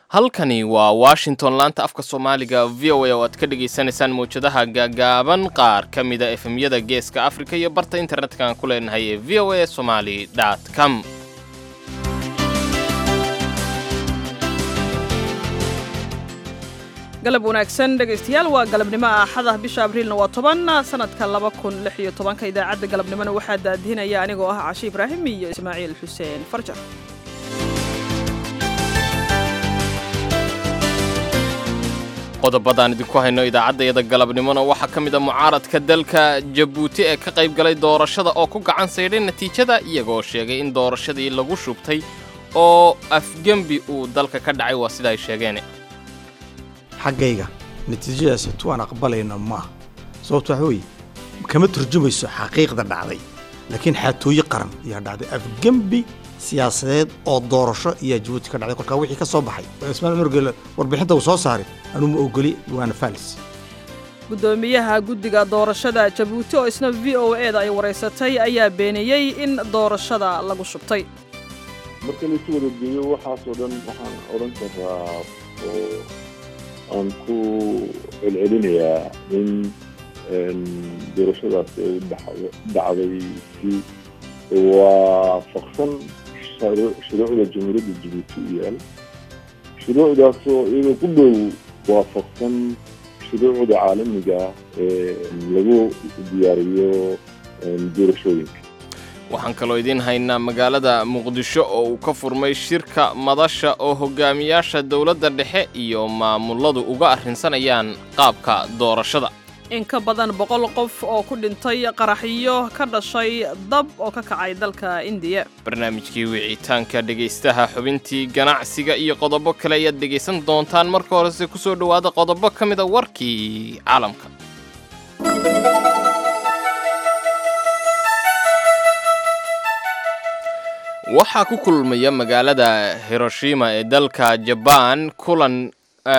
halkani waa washington laanta afka soomaaliga v o a oo aad ka dhagaysanaysaan mawjadaha gaagaaban qaar ka mida efemyada geeska afrika iyo barta internetka aan ku leenahay ee v o a somali com galab wanaagsan dhegaystayaal waa galabnimo axada bisha abriilna waa toban sanadka laba kun lix iyo tobanka idaacadda galabnimona waxaa daadihinaya anigoo ah cashi ibraahim iyo ismaaciil xuseen farjar qodobadaan idinku hayno idaacaddayada galabnimona waxaa ka mid a mucaaradka dalka jabuuti ee ka qayb galay doorashada oo ku gacan saydhay natiijada iyagoo sheegay in doorashadii lagu shubtay oo afgembi uu dalka ka dhacay waa sida ay sheegeen xaggayga natiijadaasi tuwaan aqbalayna maaha sababto waxa weeye kama turjumayso xaqiiqda dhacday laakiin xaatooye qaran ayaa dhacday afgembi siyaasadeed oo doorasho ayaa jabuuti ka dhacday kolkaa wixii ka soo baxay ismaal margele warbixinta uu soo saaray anuma ogoli waana faalis guddoomiyaha guddiga doorashada jabuuti oo isna v o e da ay waraysatay ayaa beeniyey in doorashada lagu shubtay marka laisu wada geeyo waxaasoo dhan waxaan odhan karaa oo aan ku celcelinayaa in doorashadaasi ay dhacday si waafaqsan shuruucda jamhuuriyadda jabuuti u yaal shuruucdaasoo iyadoo ku dhow waafaqsan shuruucda caalamiga ee lagu diyaariyo doorashooyinka waxaan kaloo idiin haynaa magaalada muqdisho oo uu ka furmay shirka madasha oo hogaamiyaasha dowladda dhexe iyo maamuladu uga arrinsanayaan qaabka doorashada in ka badan boqol qof oo ku dhintay qaraxyo ka dhashay dab oo ka kacay dalka indiya barnaamijkii wicitaanka dhegaystaha xubintii ganacsiga iyo qodobo kale ayaad dhegaysan doontaan marka horese ku soo dhowaada qodobo ka mida warkii caalamka waxaa ku kulmaya magaalada hiroshima ee dalka jabaan kulan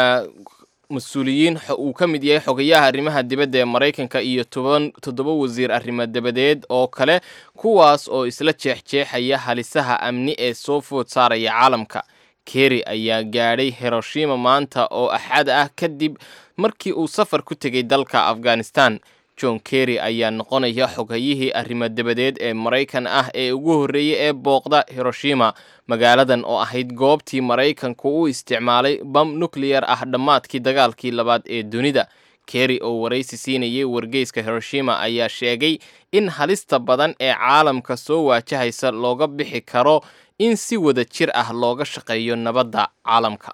mas-uuliyiin uu ka mid yahay xogayaha arrimaha dibadda ee maraykanka iyo toban toddoba wasiir arrimo dabadeed oo kale kuwaas oo isla jeexjeexaya halisaha amni ee soo food saaraya caalamka keri ayaa gaadhay hiroshima maanta oo axad ah kadib markii uu safar ku tegay dalka afghanistan john kerry ayaa noqonaya xogayihii arrimo dabadeed ee maraykan ah ee ugu horreeyey ee booqda hiroshima magaaladan oo ahayd goobtii maraykanku u isticmaalay bam nukleyar ah dhammaadkii dagaalkii labaad ee dunida kerry oo waraysi siinayay wargeyska hiroshima ayaa sheegay in halista badan ee caalamka soo waajahaysa looga bixi karo in si wada jir ah looga shaqeeyo nabadda caalamka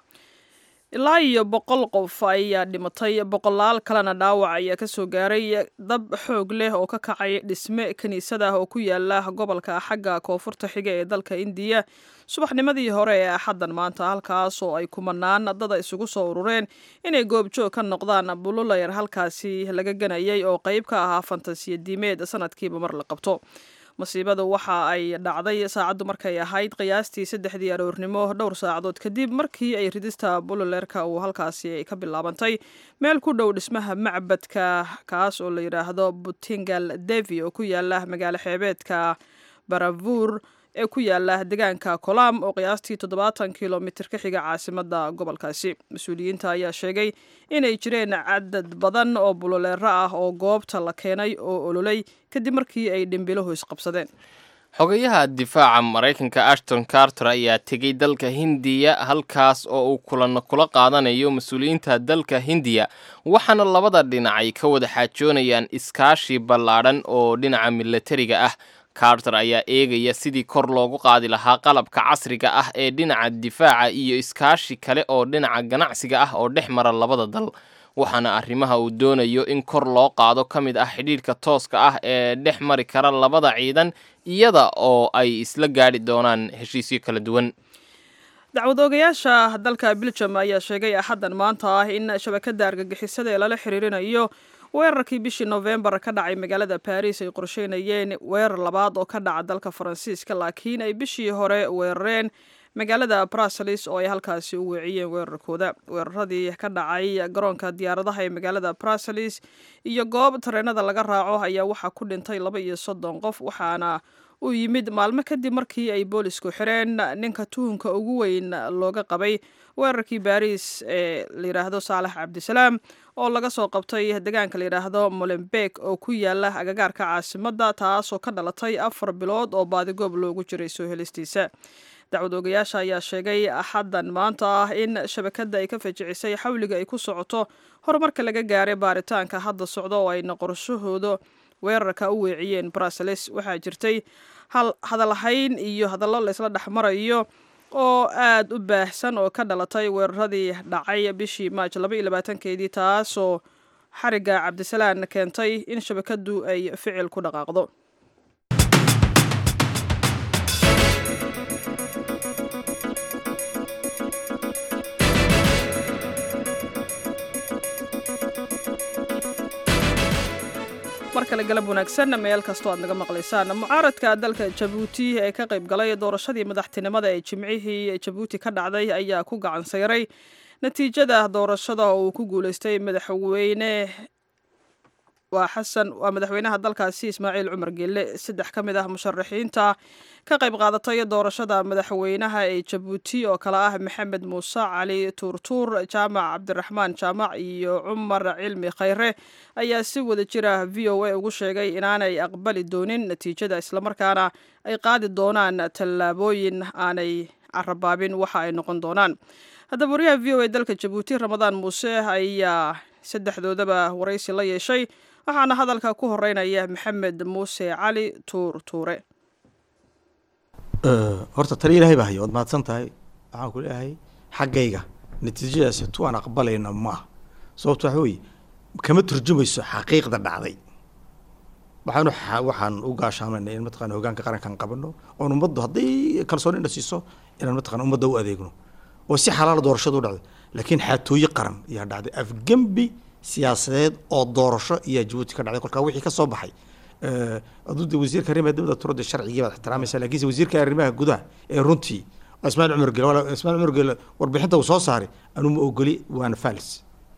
ilaa iyo boqol qof ayaa dhimatay boqolaal kalena dhaawac ayaa ka soo gaaray dab xoog leh oo ka kacay dhisme kiniisad ah oo ku yaala gobolka xagga koonfurta xiga ee dalka indiya subaxnimadii hore ee axaddan maanta halkaas oo ay kumanaan dada isugu soo urureen inay goobjoog ka noqdaan bululayar halkaasi laga ganayay oo qayb ka ahaa fantasiya diimeed sanadkiiba mar la qabto masiibadu waxa ay dhacday saacaddu markay ahayd qiyaastii saddexdii aroornimo dhowr saacadood kadib markii ay ridista bululeerka uu halkaasi ka bilaabantay meel ku dhow dhismaha macbadka kaas oo la yidhaahdo butingal devi oo ku yaala magaalo xeebeedka baravuur ee ku yaala deegaanka kolam oo qiyaastii toddobaatan kilomitir ka xiga caasimada gobolkaasi mas-uuliyiinta ayaa sheegay inay jireen cadad badan oo bululeero ah oo goobta la keenay oo ololay kadib markii ay dhimbiluhu isqabsadeen xogayaha difaaca maraykanka ashton carter ayaa tegey dalka hindiya halkaas oo uu kulanno kula qaadanayo mas-uuliyiinta dalka hindiya waxaana labada dhinacay ka wada xaajoonayaan iskaashi ballaadhan oo dhinaca milatariga ah carter ayaa eegaya sidii kor loogu qaadi lahaa qalabka casriga ah ee dhinaca difaaca iyo iskaashi kale oo dhinaca ganacsiga ah oo dhex mara labada dal waxaana arrimaha uu doonayo in kor loo qaado ka mid ah xidhiidhka tooska ah ee dhex mari kara labada ciidan iyada oo ay isla gaadhi doonaan heshiisyo kala duwan dacwad oogayaasha dalka biljam ayaa sheegay axaddan maanta ah in shabakadda argagixisada ee lala xiriirinayo weerarkii bishii nofembar ka dhacay magaalada baris ay qorsheynayeen weerar labaad oo ka dhaca dalka faransiiska laakiin ay bishii hore weerareen magaalada bruseles oo ay halkaasi u weeciyeen weerarkooda weeraradii ka dhacay garoonka diyaaradaha ee magaalada bruseles iyo goob tareenada laga raaco ayaa waxaa ku dhintay laba iyo soddon qof waxaana uu yimid maalmo kadib markii ay boolisku xireen ninka tuhunka ugu weyn looga qabay weerarkii baariis ee layidhaahdo saalax cabdisalaam oo laga soo qabtay deegaanka layidhaahdo molenbeek oo ku yaala agagaarka caasimadda taasoo ka dhalatay afar bilood oo baadigoob loogu jiray soo helistiisa dacwad oogayaasha ayaa sheegay axaddan maanta ah in shabakadda ay ka fajicisay xawliga ay ku socoto horumarka laga gaaray baaritaanka hadda socda oo ayna qorashahooda weerarka u weeciyeen bruseles waxaa jirtay hadalhayn iyo hadallo laysla dhexmarayo oo aada u baahsan oo ka dhalatay weeraradii dhacay bishii maaj laba iyo labaatankeedii taasoo xarigga cabdisalaan keentay in shabakaddu ay ficil ku dhaqaaqdo mar kale galab wanaagsan meel kastoo aad naga maqlaysaan mucaaradka dalka jabuuti ee ka qayb galay doorashadii madaxtinimada ee jimcihii jabuuti ka dhacday ayaa ku gacan sayray natiijada doorashada oo uu ku guuleystay madaxweyne waa xasan waa madaxweynaha dalkaasi ismaaciil cumar geelle saddex ka mid ah musharaxiinta ka qayb qaadatay doorashada madaxweynaha ee jabuuti oo kale ah maxamed muuse cali tuurtuur jaamac cabdiraxmaan jaamac iyo cumar cilmi khayre ayaa si wada jira v o a ugu sheegay inaanay aqbali doonin natiijada islamarkaana ay qaadi doonaan tallaabooyin aanay carabaabin waxa ay noqon doonaan haddaba wariyaha v o a dalka jabuuti ramadaan muuse ayaa saddexdoodaba waraysi la yeeshay waxaana hadalka ku horeynaya maxamed muuse cali tuur tuure horta tali ilaahay baa hayo waad mahadsan tahay waxaan ku leeyahay xaggayga natiijadaasi tu aan aqbalayna maaha sababto waxa weeye kama turjumayso xaqiiqda dhacday waxaanu waxaan u gaashaamayna in mataqana hogaanka qarankan qabano oon ummaddu hadday kalsooni na siiso inaan mataqana ummadda u adeegno oo si xalaala doorashadu u dhacday laakiin xaatooye qaran ayaa dhacday afgembi siyaasadeed oo doorasho ayaa jabuuti ka dhacday kolkaa wixii ka soo baxay aduuda wasiirka arrimaha dibadda turada sharcigii baad ixtiraamaysa laakiinse wasiirka arrimaha gudaha ee runtii ismaaciil cumar gele wala ismaaciil cumar gele warbixinta uu soo saaray anuu ma ogoli waana falis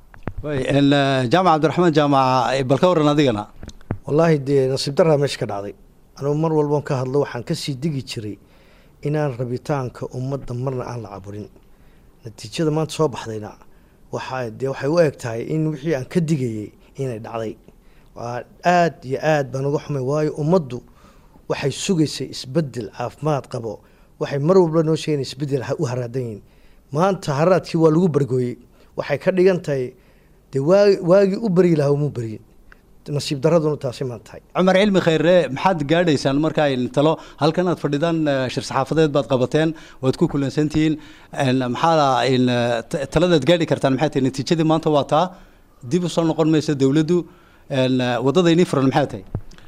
jaamac cabdiraxmaan jaamaca bal ka waran adigana wallaahi dee nasiib daraa meesha ka dhacday anugu mar walban ka hadlo waxaan kasii digi jiray inaan rabitaanka ummadda marna aan la caburin natiijada maanta soo baxdayna waxaa dee waxay u eg tahay in wixii aan ka digayay inay dhacday waa aada iyo aad baan uga xumay waayo ummaddu waxay sugaysay isbedel caafimaad qabo waxay mar walba noo sheegayn isbedel u haraadan yihin maanta haraadkii waa lagu bargooyey waxay ka dhigan tahay dee waagi waagii u beryi lahaa umuu beryin nasiib daraduna taasi maan tahay cumar cilmi khayre maxaad gaadhaysaan markaa talo halkan aad fadhidaan shir saxaafadeed baad qabateen waad ku kulansantihiin maxaa taladaad gaadhi kartaan maxay tahay natiijadii maanta waa taa dib usoo noqon maysa dowladdu waddadaynii furan maxay tahay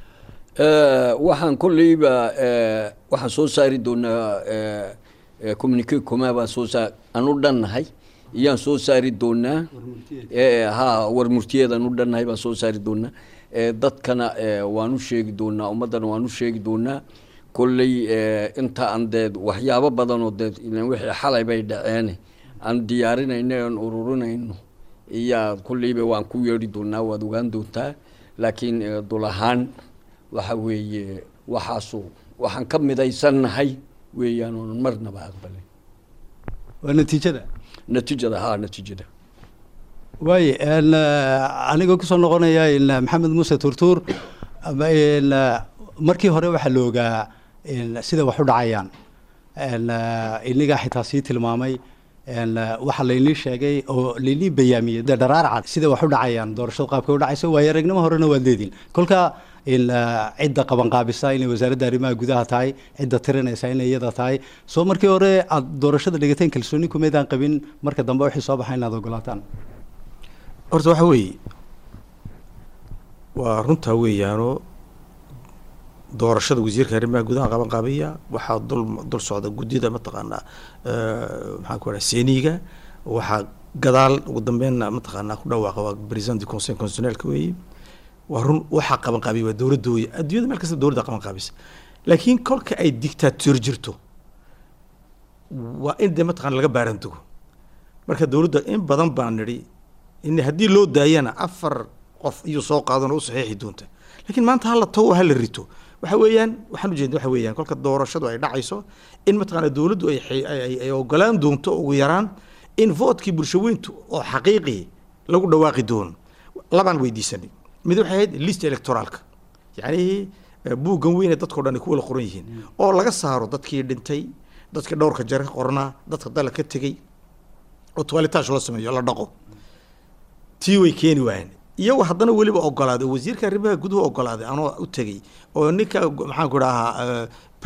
waxaan kolleyba waxaan soo saari doonaa communique coma baan soo saar aan u dhannahay iyaan soo saari doonaa ha war murtiyeedaan u dhannahay baan soo saari doonaa dadkana waan u sheegi doonaa ummaddana waan u sheegi doonaa kolley inta aan dee waxyaabo badanoo dee wixii xalay bay dhaceene aan diyaarinayno aan ururinayno iyaa kolleyba waan ku yeedhi doonaa waad ogaan doontaa laakiin dul ahaan waxa weeye waxaasu waxaan ka midaysannahay weeyaan oonan marnaba aqbalin waa natiijada natiijada ha natiijada waaye anigoo kusoo noqonaya maxamed muuse turtuur markii hore waxaa la ogaa sida wax u dhacayaan inigaa xitaa sii tilmaamay waxaa laynii sheegay oo laynii bayaamiyey de dharaar cad sida wax u dhacayaan doorashada qaabka u dhacaysa waayo aragnimo horena waad leediin kolka cidda qabanqaabisa inay wasaaradda arrimaha gudaha tahay cidda tirinaysa inay iyada tahay soo markii hore aad doorashada dhigateen kalsooni kumeydaan qabin marka dambe wixii soo baxa inaad ogolaataan horta waxa weeye waa runtaa weeyaanoo doorashada wasiirka arrimaha gudaha qaban qaabaya waxaa dul dul socda guddida mataqaanaa maxaan ku raha seeniga waxaa gadaal ugu dambeynna mataqaanaa ku dhawaaqa waa president du conseil constitutionnelka weeye waa run waxaa qaban qaabiya waa dowladda weeye adduunyada meel kasta dowladda qaban qaabisa laakiin kolka ay dictator jirto waa in dee mataqana laga baarantago marka dowladda in badan baan nidhi in haddii loo daayana afar qof iyuu soo qaadan oo u saxiixi doonta laakiin maanta hala tago hala rito waxa weeyaan waxaan ujeedna waxa weeyaan kolka doorashadu ay dhacayso in mataqaana dowladdu ay xi- ay ay- ay ogolaan doonto ugu yaraan in votkii bulshaweyntu oo xaqiiqi lagu dhawaaqi doono labaan weydiisanay mid waxay ahayd list electoraalka yacni eh, buuggan weyne dadkao dhan ay ku wada qoran yihiin oo laga saaro dadkii dhintay dadkii dhowrka jare ka qornaa dadka dala ka tegey oo toiletash loo sameeyo la dhaqo tii way keeni waayeen iyagoo haddana weliba ogolaaday oo wasiirka arrimaha guduhu ogolaaday anoo u tegey oo ninka maxaan ku dhahaa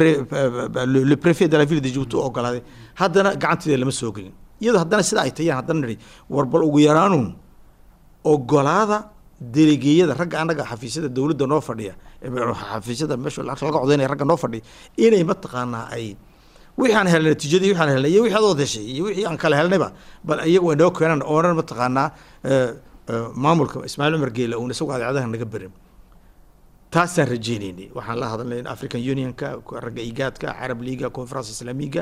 le préfet de la ville de Djibouti u ogolaaday haddana gacanteeda lama soo gelin iyadoo haddana sida ay tayaan haddana nidhi war bal ugu yaraanuun ogolaada delegeeyada ragga annaga xafiisyada dowladda noo fadhiya ee xafiisyada meesha lacagta laga codaynaya ragga noo fadhiya inay mataqaanaa ay wixii aan helnay natiijadii wixii aan helnay iyo wixii adood heshay iyo wixii aan kala helnayba bal iyagu ay noo keenaan oonan mataqaanaa eh, eh, maamulka ismaaciil cumar geela uun isagu adeecadaha naga berin taasaan rajeynaynay waxaan la hadalnay african unionka ragga igaadka carab liga conference islaamiga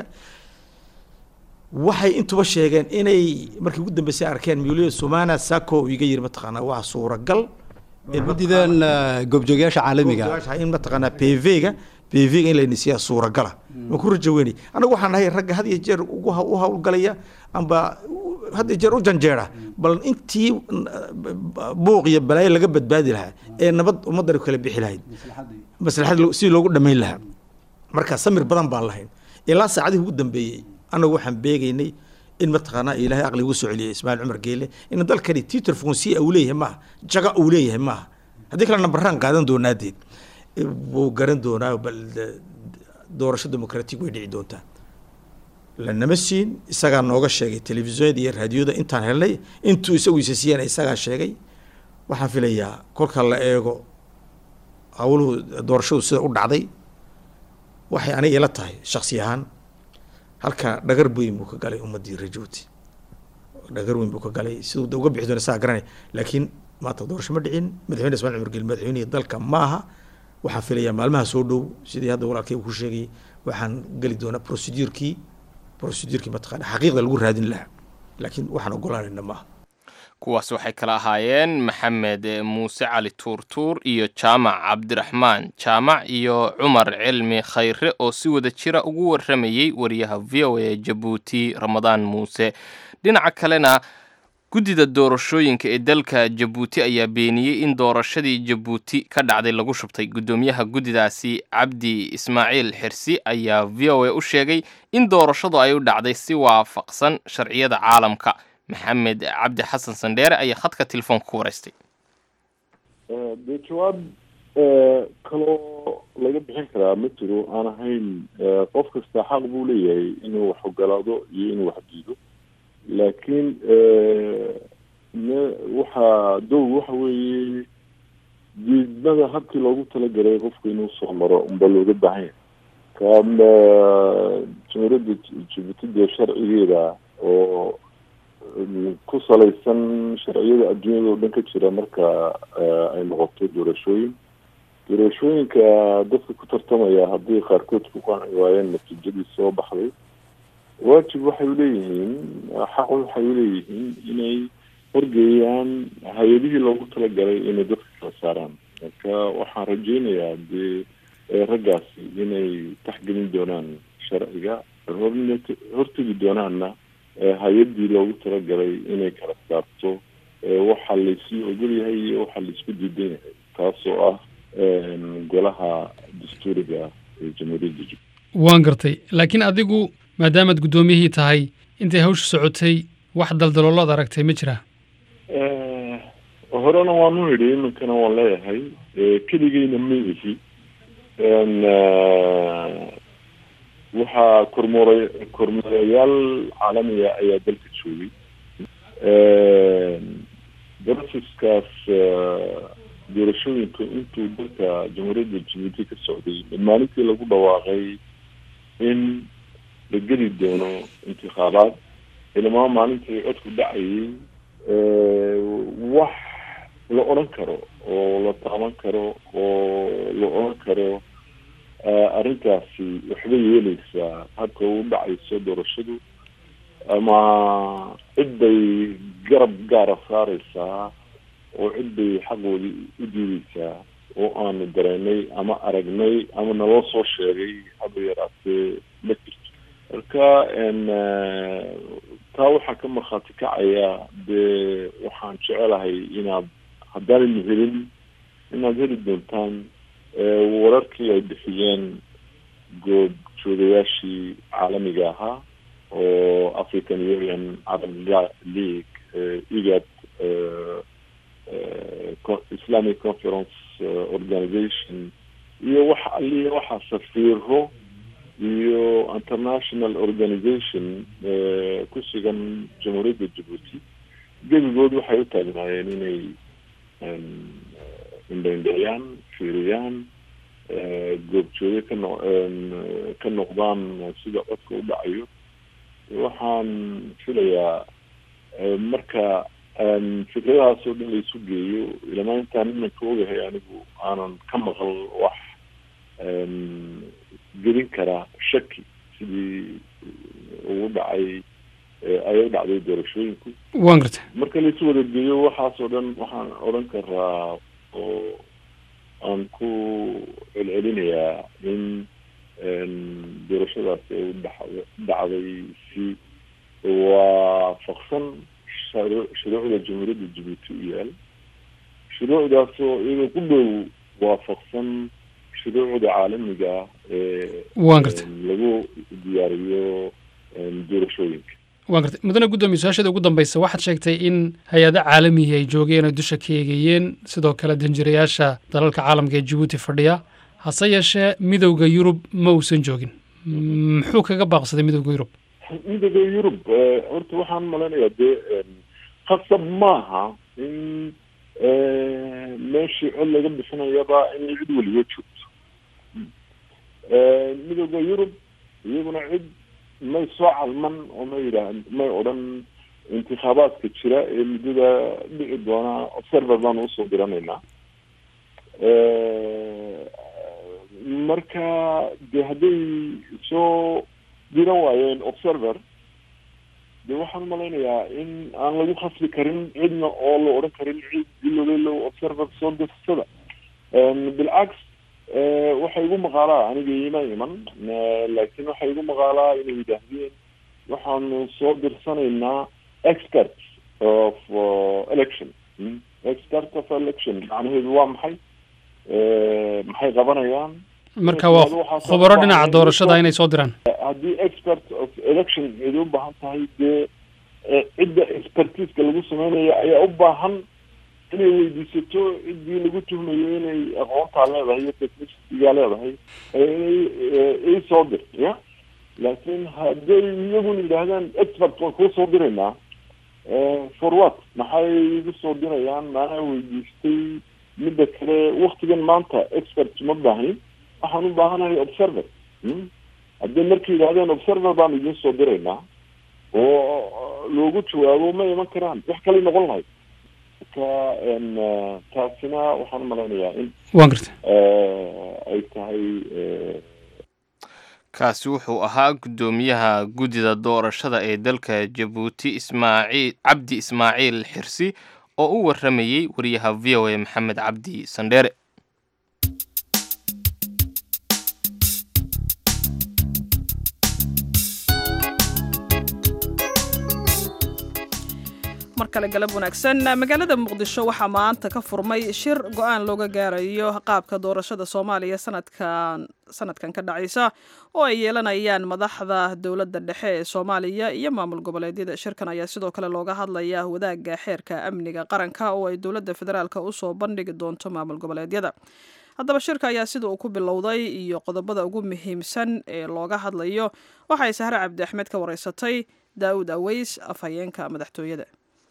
waxay intuba sheegeen inay markii ugu dambeysay arkeen miuliya sumana sako uu iga yiri mataqaanaa waa suuragal in guddidan eh, goobjoogayaasha caalamiga mataqaanaa in mataqaanaa pv-ga pv-ga in laynisiyaa suuragala waan ku rajo weynay annagu waxaan nahay ragga had iyo jeer ugu ha- u hawlgalaya amba had iyo jeer u janjeera bal intii mm, buuq iyo balaayo laga badbaadi lahaa ee nabad ummaddan kala bixi lahayd maslaxad lo- si loogu dhammayn lahaa marka samir badan baan lahayn ilaa saacadihii ugu dambeeyey annagu waxaan beegaynay in mataqaanaa ilaahay aqli ugu soo celiyay ismaaciil cumar geele in dalkani titor fonsi uu leeyahay maaha jaga uu leeyahay maaha haddii kale nambaraan qaadan doonaadeed wuu garan doonaa bal de- doorasho demokratig way dhici doontaa lanama siin isagaa nooga sheegay telefisiyonada iyo raadiyoda intaan helnay intuu isagu isa siiyana isagaa sheegay waxaan filayaa kolka la eego hawluhu doorashadu sida u dhacday waxay aniga ila tahay shaksi ahaan halka dhagar weyn buu ka galay ummadii rajooti dhagar weyn buu ka galay siduu de uga bixi doona saa garanay laakiin maanta doorasho ma dhicin madaxweyne ismail cumar geli madaxweynihii dalka ma aha waxaan filayaa maalmaha soo dhow sidii hadda walaalkay uu ku sheegay waxaan geli doonaa procedurkii procedurkii mataqaana xaqiiqda lagu raadin lahaa laakiin waxaan ogolaanayna maaha kuwaas waxay kala ahaayeen maxamed muuse cali tuurtuur iyo jaamac cabdiraxmaan jaamac iyo cumar cilmi khayre oo si wada jira ugu waramayey wariyaha v o a jabuuti ramadaan muuse dhinaca kalena guddida doorashooyinka ee dalka jabuuti ayaa beeniyey in doorashadii jabuuti ka dhacday lagu shubtay guddoomiyaha guddidaasi cabdi ismaaciil xirsi ayaa v o a u sheegay in doorashadu ay u dhacday si waafaqsan sharciyada caalamka maxamed cabdi xasan sandheere ayaa khadka telefoonka ku waraystay dee jawaab kaloo laga bixin karaa ma jiro aan ahayn qof kasta xaq buu leeyahay inuu wax ogolaado iyo inuu wax diido laakiin me waxaa dow waxa weeye diidmada habkii loogu talagalay qofku inuu soo maro unba looga baahan yahay ka jumhuuriyadda jibuuti dee sharcigeeda oo ku salaysan sharciyada adduunyada oo dhan ka jira marka ay noqoto doorashooyin doorashooyinka dadka ku tartamaya haddii qaarkood ku qanci waayeen natiijadii soo baxday waajib waxay uleeyihiin xaq waxay uleeyihiin inay horgeeyaan hay-adihii loogu talagalay inay dadka kala saaraan marka waxaan rajeynayaa dee raggaasi inay taxgelin doonaan sharciga horn hortegi doonaanna hay-adii loogu talagalay inay kala saarto waxa laysii ogol yahay iyo waxa laisku diidan yahay taasoo ah golaha dastuuriga ee jamhuuriyadda jub waan gartay laakiin adigu maadaamaad guddoomiyihii tahay intay hawsha socotay wax daldaloolood aragtay ma jiraa horena waanu idhi iminkana waan leeyahay keligeyna ma ihi waxaa kormoora kormeerayaal caalamiga ayaa dalka joogay broseskaas doorashooyinka intuu dalka jamhuuriyadda jibuuti ka socday maalintii lagu dhawaaqay in la geli doono intikhaabaad ilmaa maalintii codku dhacayay wax la odhan karo oo la taaban karo oo la odhan karo arrintaasi waxbay yeeleysaa habka u dhacayso doorashadu ama cid bay garab gaara saareysaa oo cid bay xaqoodii u diideysaa oo aanu dareennay ama aragnay ama naloo soo sheegay haba yaraatee ma jirto marka taa waxaa ka markhaati kacaya dee waxaan jecelahay inaad haddaanaynu helin inaad heli doontaan wararkii ay bixiyeen goob joogayaashii caalamiga ahaa oo african union arab league igad islamic conference organization iyo wax aliya waxaa safiiro iyo international organization ku sugan jamhuuriyadda jabuuti gebigood waxay u taagnaayeen inay indhaindhayaan fiiriyaan goobjooge ka no ka noqdaan sida codka u dhacayo waxaan filayaa marka fikradahaas oo dhan laisu geeyo ilamaa intaan imanka ogahay anigu aanan ka maqal wax gelin kara shaki sidii ugu dhacay ay u dhacday doorashooyinku waan garta marka laisu wada geeyo waxaas oo dhan waxaan odhan karaa oo aan ku celcelinayaa in doorashadaasi ay u dhaxda dhacday si waafaqsan shuruucda jamhuuriyadda jabuuti u yaal shuruucdaasoo iyadoo ku dhow waafaqsan shuruucda caalamiga ah ee waan garta lagu diyaariyo doorashooyinka waan gartay mudane guddoomiye su-aashada ugu dambeysa waxaad sheegtay in hay-ado caalamihi ay joogeen oo dusha ka eegayeen sidoo kale danjirayaasha dalalka caalamka ee jabuuti fadhiya hase yeeshee midowda yurub ma uusan joogin muxuu kaga baaqsaday midowda yurub midowda yurub horta waxaan malaynayaa dee khasab maaha in meeshii cod laga bixinayaba inay cid weliba joogto midowda yurub iyaguna cid may soo calman oo ma yidhaah may odhan intikhaabaadka jira ee muddada dhici doona observer baanu usoo diranaynaa marka de hadday soo diran waayeen observer de waxaan umalaynayaa in aan lagu khasbi karin cidna oo la odhan karin cid ilowlelow observer soo dirsada bilcaks waxay igu maqaalaa aniga ima iman laakiin waxay igu maqaalaa inay yidhaahdeen waxaanu soo dirsanaynaa expert of election expert of election macnaheedu waa maxay maxay qabanayaan marka waa khubaro dhinaca doorashada inay soo diraan haddii expert of election cid u baahan tahay dee cidda expertiska lagu sameynaya ayaa u baahan inay weydiisato ciddii lagu tuhmayo inay aqoontaa leedahay iyo technicitygaa leedahay inay isoo dir ya laakiin hadday iyaguna yidhaahdaan expert waan kuu soo diraynaa for what maxay igu soo dirayaan maanaa weydiistay midda kale waktigan maanta expert ma baahnin waxaan u baahanahay observer hadday markay yidhahdeen observer baanu idiin soo diraynaa oo loogu jawaabo ma iman karaan wax kale noqon lahayd marka taasina waxaan umalaynayaa in waan garta ay tahay kaasi wuxuu ahaa guddoomiyaha guddida doorashada ee dalka jabuuti ismaaciil cabdi ismaaciil xirsi oo u warramayey wariyaha v o a maxamed cabdi sandheere mar kale galab wanaagsan magaalada muqdisho waxaa maanta ka furmay shir go-aan looga gaarayo qaabka doorashada soomaaliya sanadkan sanadkan ka dhacaysa oo ay yeelanayaan madaxda dowladda dhexe ee soomaaliya iyo maamul goboleedyada shirkan ayaa sidoo kale looga hadlayaa wadaagga xeerka amniga qaranka oo ay dowladda federaalk usoo bandhigi doonto maamul goboleedyada haddaba shirka ayaa sida uu ku bilowday iyo qodobada ugu muhiimsan ee looga hadlayo waxay sahre cabdi axmed ka wareysatay daawud aweys afhayeenka madaxtooyada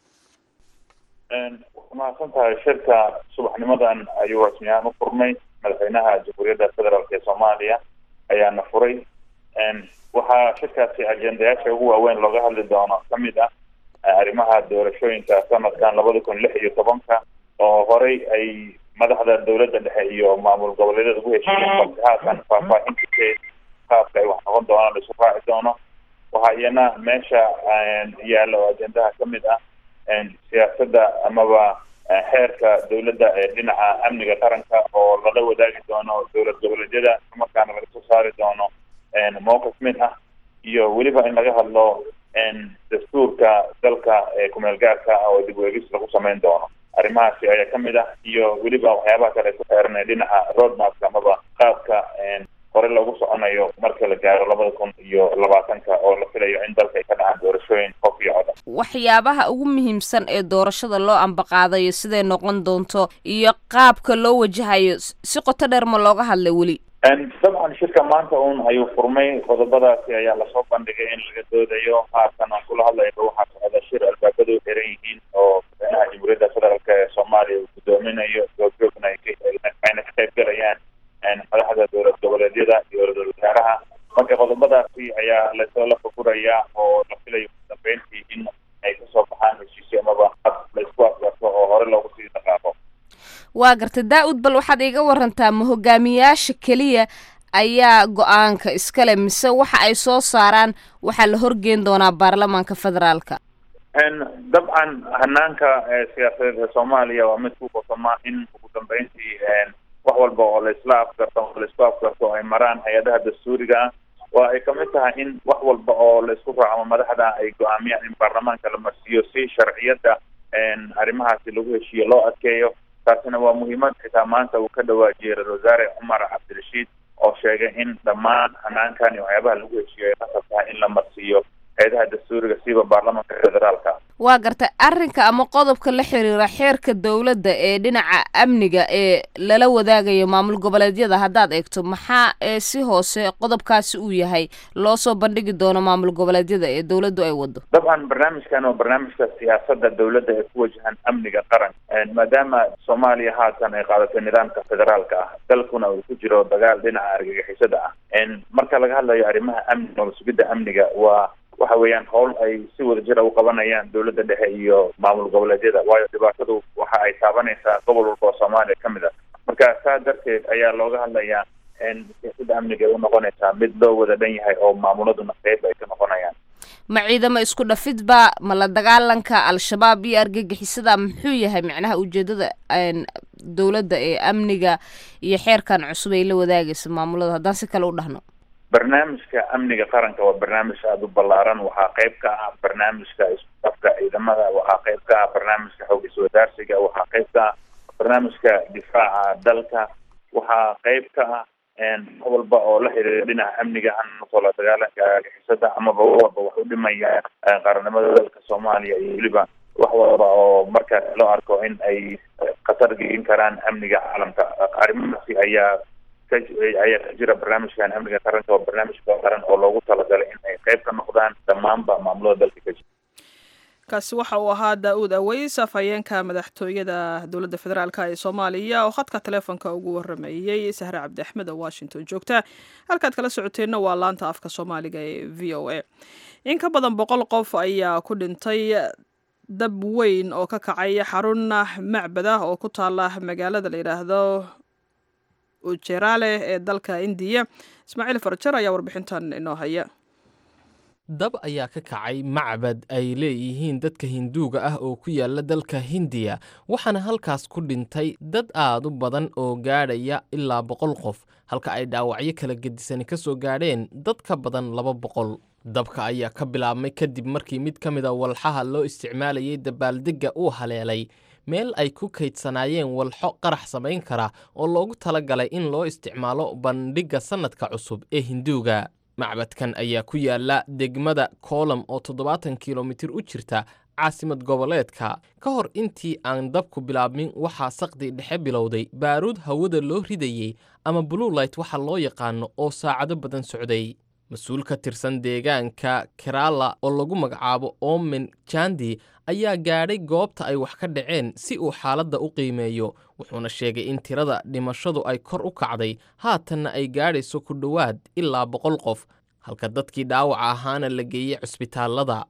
mahadsan tahay shirka subaxnimadan ayuu rasmiyahaan u furmay madaxweynaha jamhuuriyadda federaalk ee soomaaliya ayaana furay waxaa shirkaasi ajendayaasha ugu waaweyn looga hadli doono kamid ah arrimaha doorashooyinka sanadkan labada kun lix iyo tobanka oo horey ay madaxda dowladda dhexe iyo maamul goboleedyada ugu heshiiyeen balse haatan faahfaahintiisa qaabka ay wax noqon doonaan isu raaci doono waxaa iyana meesha yaalla oo ajendaha kamid ah siyaasadda amaba xeerka dowladda ee dhinaca amniga qaranka oo lala wadaagi doono dowlad goboleedyada markaana laga soo saari doono mowqif mid ah iyo weliba in laga hadlo dastuurka dalka ee kumeel gaarka ah oo dib weegis lagu samayn doono arrimahaasi ayaa ka mid ah iyo weliba waxyaabaha kale ku xeeranay dhinaca roadmapka amaba qaabka hore loogu soconayo marka la gaaro labada kun iyo labaatanka oo la filayo in dalka ay ka dhacaan doorashooyin qof iyo cod waxyaabaha ugu muhiimsan ee doorashada loo ambaqaadayo siday noqon doonto iyo qaabka loo wajahayo si qoto dheer ma looga hadlay weli dabcan shirka maanta un ayuu furmay qodobadaasi ayaa lasoo bandhigay in laga doodayo haatan aan kula hadlayba waxaa socda shir albaabadu xiran yihiin oo madaxweynaha jamhuuriyadda federaalk ee soomaaliya uu gudoominayo goobjoogna ayna ka qayb galayaan madaxda dowlad goboleedyada iyo ra-iisul wasaaraha marka qodobadaasi ayaa lasoo la furfurayaa oo la filayo ugu dambeyntii in ay kasoo baxaan heshiisyo amaba la isku afgarto oo hore loogu sii dhaqaaqo waa gartay daa-ud bal waxaad iiga warantaa ma hogaamiyaasha keliya ayaa go-aanka iskale mise waxa ay soo saaraan waxaa la horgeyn doonaa baarlamaanka federaalka dabcan hanaanka siyaasadeed ee soomaaliya waa mid ku qosoma in ugu dambeyntii wax walba oo laisla afgarto oo laisku afgarto ay maraan hay-adaha dastuuriga ah waa ay kamid tahay in wax walba oo laisku raaco madaxda ay go-aamiyaan in baarlamaanka la marsiiyo si sharciyadda arrimahaasi lagu heshiiyo loo adkeeyo taasina waa muhiimad xitaa maanta uu ka dhawaajiyey ra-isul wasaare cumar cabdirashiid oo sheegay in dhammaan hanaankan iyo waxyaabaha lagu heshiiyo ay qasab tahay in la marsiiyo hay-adaha dastuuriga siba baarlamaanka federaalka waa gartay arrinka ama qodobka la xiriira xeerka dowladda ee dhinaca amniga ee lala wadaagayo maamul goboleedyada haddaad eegto maxaa ee si hoose qodobkaasi uu yahay loo soo bandhigi doono maamul goboleedyada ee dowladdu ay wado dabcan barnaamijkan waa barnaamijka siyaasadda dowladda ee ku wajahan amniga qaran maadaama soomaaliya haatan ay qaadatay nidaamka federaalka ah dalkuna uu ku jiro dagaal dhinaca argagixisada ah marka laga hadlayo arrimaha amniga oo sugidda amniga waa waxa weeyaan howl ay si wadajira u qabanayaan dowladda dhexe iyo maamul goboleedyada waayo dhibaatadu waxa ay taabanaysaa gobol walba oo soomaaliya ka mid a marka saa darteed ayaa looga hadlayaa siyaasadda amniga ay u noqonaysaa mid loo wada dhan yahay oo maamuladuna qeyb ay ka noqonayaan ma ciidamo isku dhafidba ma la dagaalanka al-shabaab iyo argagixisada muxuu yahay macnaha ujeedada dowladda ee amniga iyo xeerkan cusub ay la wadaagaysa maamulada haddaan si kale u dhahno barnaamijka amniga qaranka waa barnaamij aada u ballaaran waxaa qayb ka ah barnaamijka isku-dhafka ciidamada waxaa qayb ka ah barnaamijka xoog iswadaarsiga waxaa qayb ka ah barnaamijka difaaca dalka waxaa qayb ka ah wax walba oo la xiriira dhinaca amniga hanasoo la dagaalanka argixisada amaba wax walba wax u dhimaya qaranimada dalka soomaaliya iyo weliba wax walba oo markaas loo arko in ay khatar gelin karaan amniga caalamka arrimahaasi ayaa ayaa ka jira barnaamijkan amniga qaranka waa barnaamij qaran oo loogu talagalay in ay qayb ka noqdaan dhammaanba maamulada dalka ka jira kaasi waxa uu ahaa daa-uud aweys afhayeenka madaxtooyada dowladda federaalk ee soomaaliya oo khadka taleefonka ugu waramayey sahre cabdi axmed oo washington joogta halkaad kala socoteenna waa laanta afka soomaaliga ee v o a in ka badan boqol qof ayaa ku dhintay dab weyn oo ka kacay xarun macbad ah oo ku taala magaalada la yidhaahdo ujerale ee dalka indiya ismaaciil farjar ayaa warbixintan inoo haya dab ayaa ka kacay macbad ay leeyihiin dadka hinduuga ah oo ku yaala dalka hindiya waxaana halkaas ku dhintay dad aad u badan oo gaadhaya ilaa boqol qof halka ay dhaawacyo kala gedisani ka soo gaadheen dad ka badan laba boqol dabka ayaa ka bilaabmay kadib markii mid ka mid a walxaha loo isticmaalayay dabaaldegga uu haleelay meel ay ku kaydsanaayeen walxo qarax samayn kara oo loogu talagalay in loo isticmaalo bandhigga sannadka cusub ee hinduuga macbadkan ayaa ku yaala degmada koolam oo toddobaatan kilomitir u jirta caasimad goboleedka ka hor intii aan dabku bilaabmin waxaa saqdi dhexe bilowday baaruud hawada loo ridayey ama buluulayt waxa loo yaqaano oo saacado badan socday mas-uul ka tirsan deegaanka kerala oo lagu magacaabo omen jandi ayaa gaadhay goobta ay wax ka dhaceen si uu xaaladda u qiimeeyo wuxuuna sheegay in tirada dhimashadu ay kor u kacday haatanna ay gaadhayso ku dhowaad ilaa boqol qof halka dadkii dhaawaca ahaana la geeyey cusbitaallada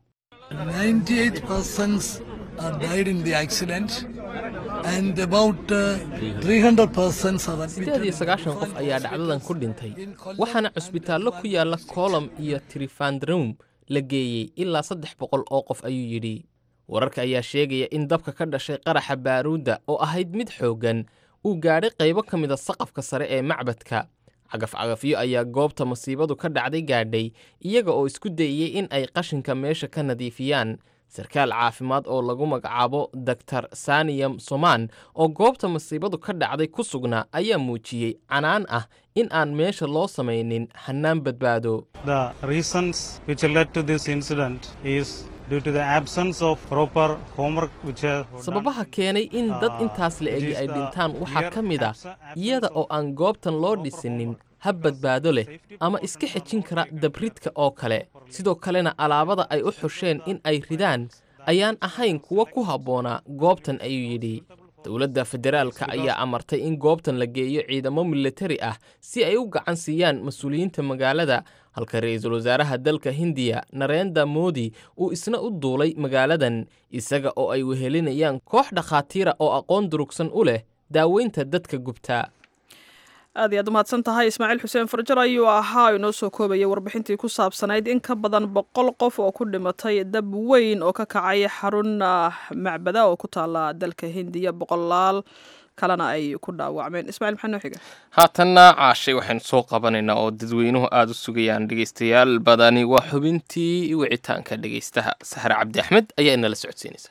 sideed iyo sagaashan qof ayaa dhacdadan ku dhintay waxaana cusbitaallo ku yaala koolam iyo trifandrum la geeyey ilaa saddex boqol oo qof ayuu yidhi wararka ayaa sheegaya in dabka ka dhashay qaraxa baaruudda oo ahayd mid xooggan uu gaadhay qaybo ka mida saqafka sare ee macbadka cagaf-cagafyo ayaa goobta masiibadu ka dhacday gaadhay iyaga oo isku dayeyey in ay qashinka meesha ka nadiifiyaan sarkaal caafimaad oo lagu magacaabo doktar saniyam somaan oo goobta masiibadu ka dhacday ku sugnaa ayaa muujiyey canaan ah in aan meesha loo samaynin hannaan badbaado The reasons which led to this incident is due to the absence of proper homework which are sababaha keenay in dad intaas la egi ay dhintaan waxaa ka mid ah iyada oo aan goobtan loo dhisinin hab badbaado leh ama iska xejin kara dabridka oo kale sidoo kalena alaabada ay u xusheen in ay ridaan ayaan ahayn kuwa ku habboonaa goobtan ayuu yidhi dowladda federaalka ayaa amartay in goobtan la geeyo ciidamo militari ah si ay u gacan siiyaan mas-uuliyiinta magaalada halka ra-iisul wasaaraha dalka hindiya narenda modi uu isna u duulay magaaladan isaga oo ay wehelinayaan koox dhakhaatiira oo aqoon durugsan u leh daaweynta dadka gubtaa aad iyo aad umahadsan tahay ismaaciil xuseen farjar ayuu ahaa inoo soo koobaya warbixintii ku saabsanayd in ka badan boqol qof oo ku dhimatay dab weyn oo ka kacay xarun macbada oo ku taala dalka hindiya boqolaal kalena ay ku dhaawacmeen ismaaciil maxaa noo xiga haatanna caashay waxaynu soo qabanaynaa oo dadweynuhu aada u sugayaan dhegeystayaal badani waa xubintii wicitaanka dhegeystaha saxre cabdi axmed ayaa inala socodsiinaysa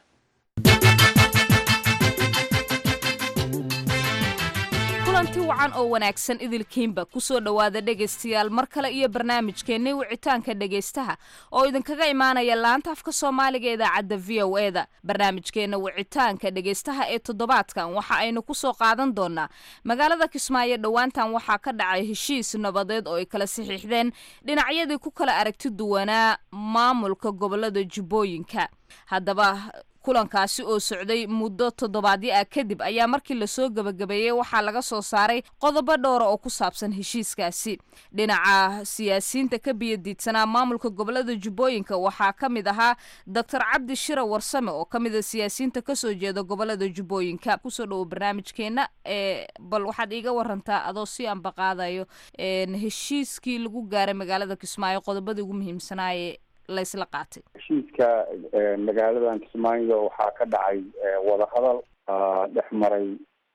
kulanti wacan oo wanaagsan idilkiinba kusoo dhowaada dhegaystayaal mar kale iyo barnaamijkeennii wicitaanka dhegaystaha oo idinkaga imaanaya laanta afka soomaaliga ee idaacadda v o e da barnaamijkeenna wicitaanka dhegaystaha ee toddobaadkan waxa aynu kusoo qaadan doonaa magaalada kismaayo dhowaantan waxaa ka dhacay heshiis nabadeed oo ay kala saxiixdeen dhinacyadii ku kala aragti duwanaa maamulka gobolada jubbooyinka haddaba kulankaasi oo socday muddo toddobaadyo ah kadib ayaa markii lasoo gebagabeeyey waxaa laga soo saaray qodobo dhowra oo ku saabsan heshiiskaasi dhinaca siyaasiyiinta ka biyadiidsanaa maamulka gobolada jubbooyinka waxaa ka mid ahaa doctor cabdi shira warsame oo ka mid a siyaasiyiinta kasoo jeeda gobolada jubbooyinka kusoo dhowo barnaamijkeena ee bal waxaad iiga warantaa adoo si ambaqaadayo heshiiskii lagu gaaray magaalada kismaayo qodobadii ugu muhiimsanaaye laysla qaatay heshiiska magaaladan kismaayo waxaa ka dhacay wadahadal dhex maray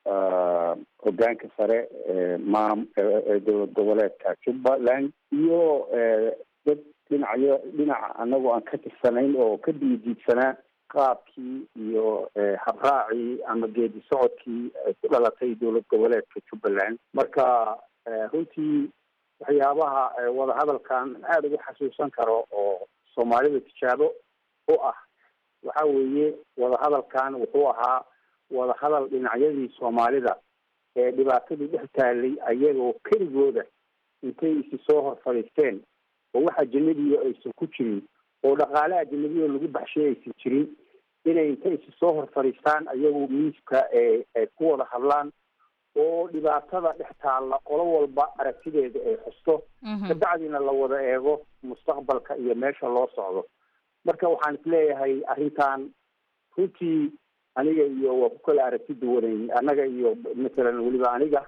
hogaanka sare maam dowlad goboleedka jubbaland iyo dad dhinacyo dhinaca anagoo aan ka tirsanayn oo ka diidiidsanaa qaabkii iyo habraacii ama geedi socodkii ay ku dhalatay dowlad goboleedka jubbaland marka runtii waxyaabaha wadahadalkan aada ugu xasuusan karo oo soomaalida tijaabo u ah waxa weeye wadahadalkan wuxuu ahaa wadahadal dhinacyadii soomaalida ee dhibaatadii dhex taalay ayagoo keligooda intay isi soo hor fadhiisteen oo wax ajanabiyo aysan ku jirin oo dhaqaale ajanabiyo lagu baxshay aysan jirin inay intay isi soo hor fadhiistaan ayagoo miiska ay ku wada hadlaan oo dhibaatada dhex taalla qolo walba aragtideeda ay xusto kabacdina la wada eego mustaqbalka iyo meesha loo socdo marka waxaan isleeyahay arrintan runtii aniga iyo waa ku kala aragti duwanayn annaga iyo masalan weliba aniga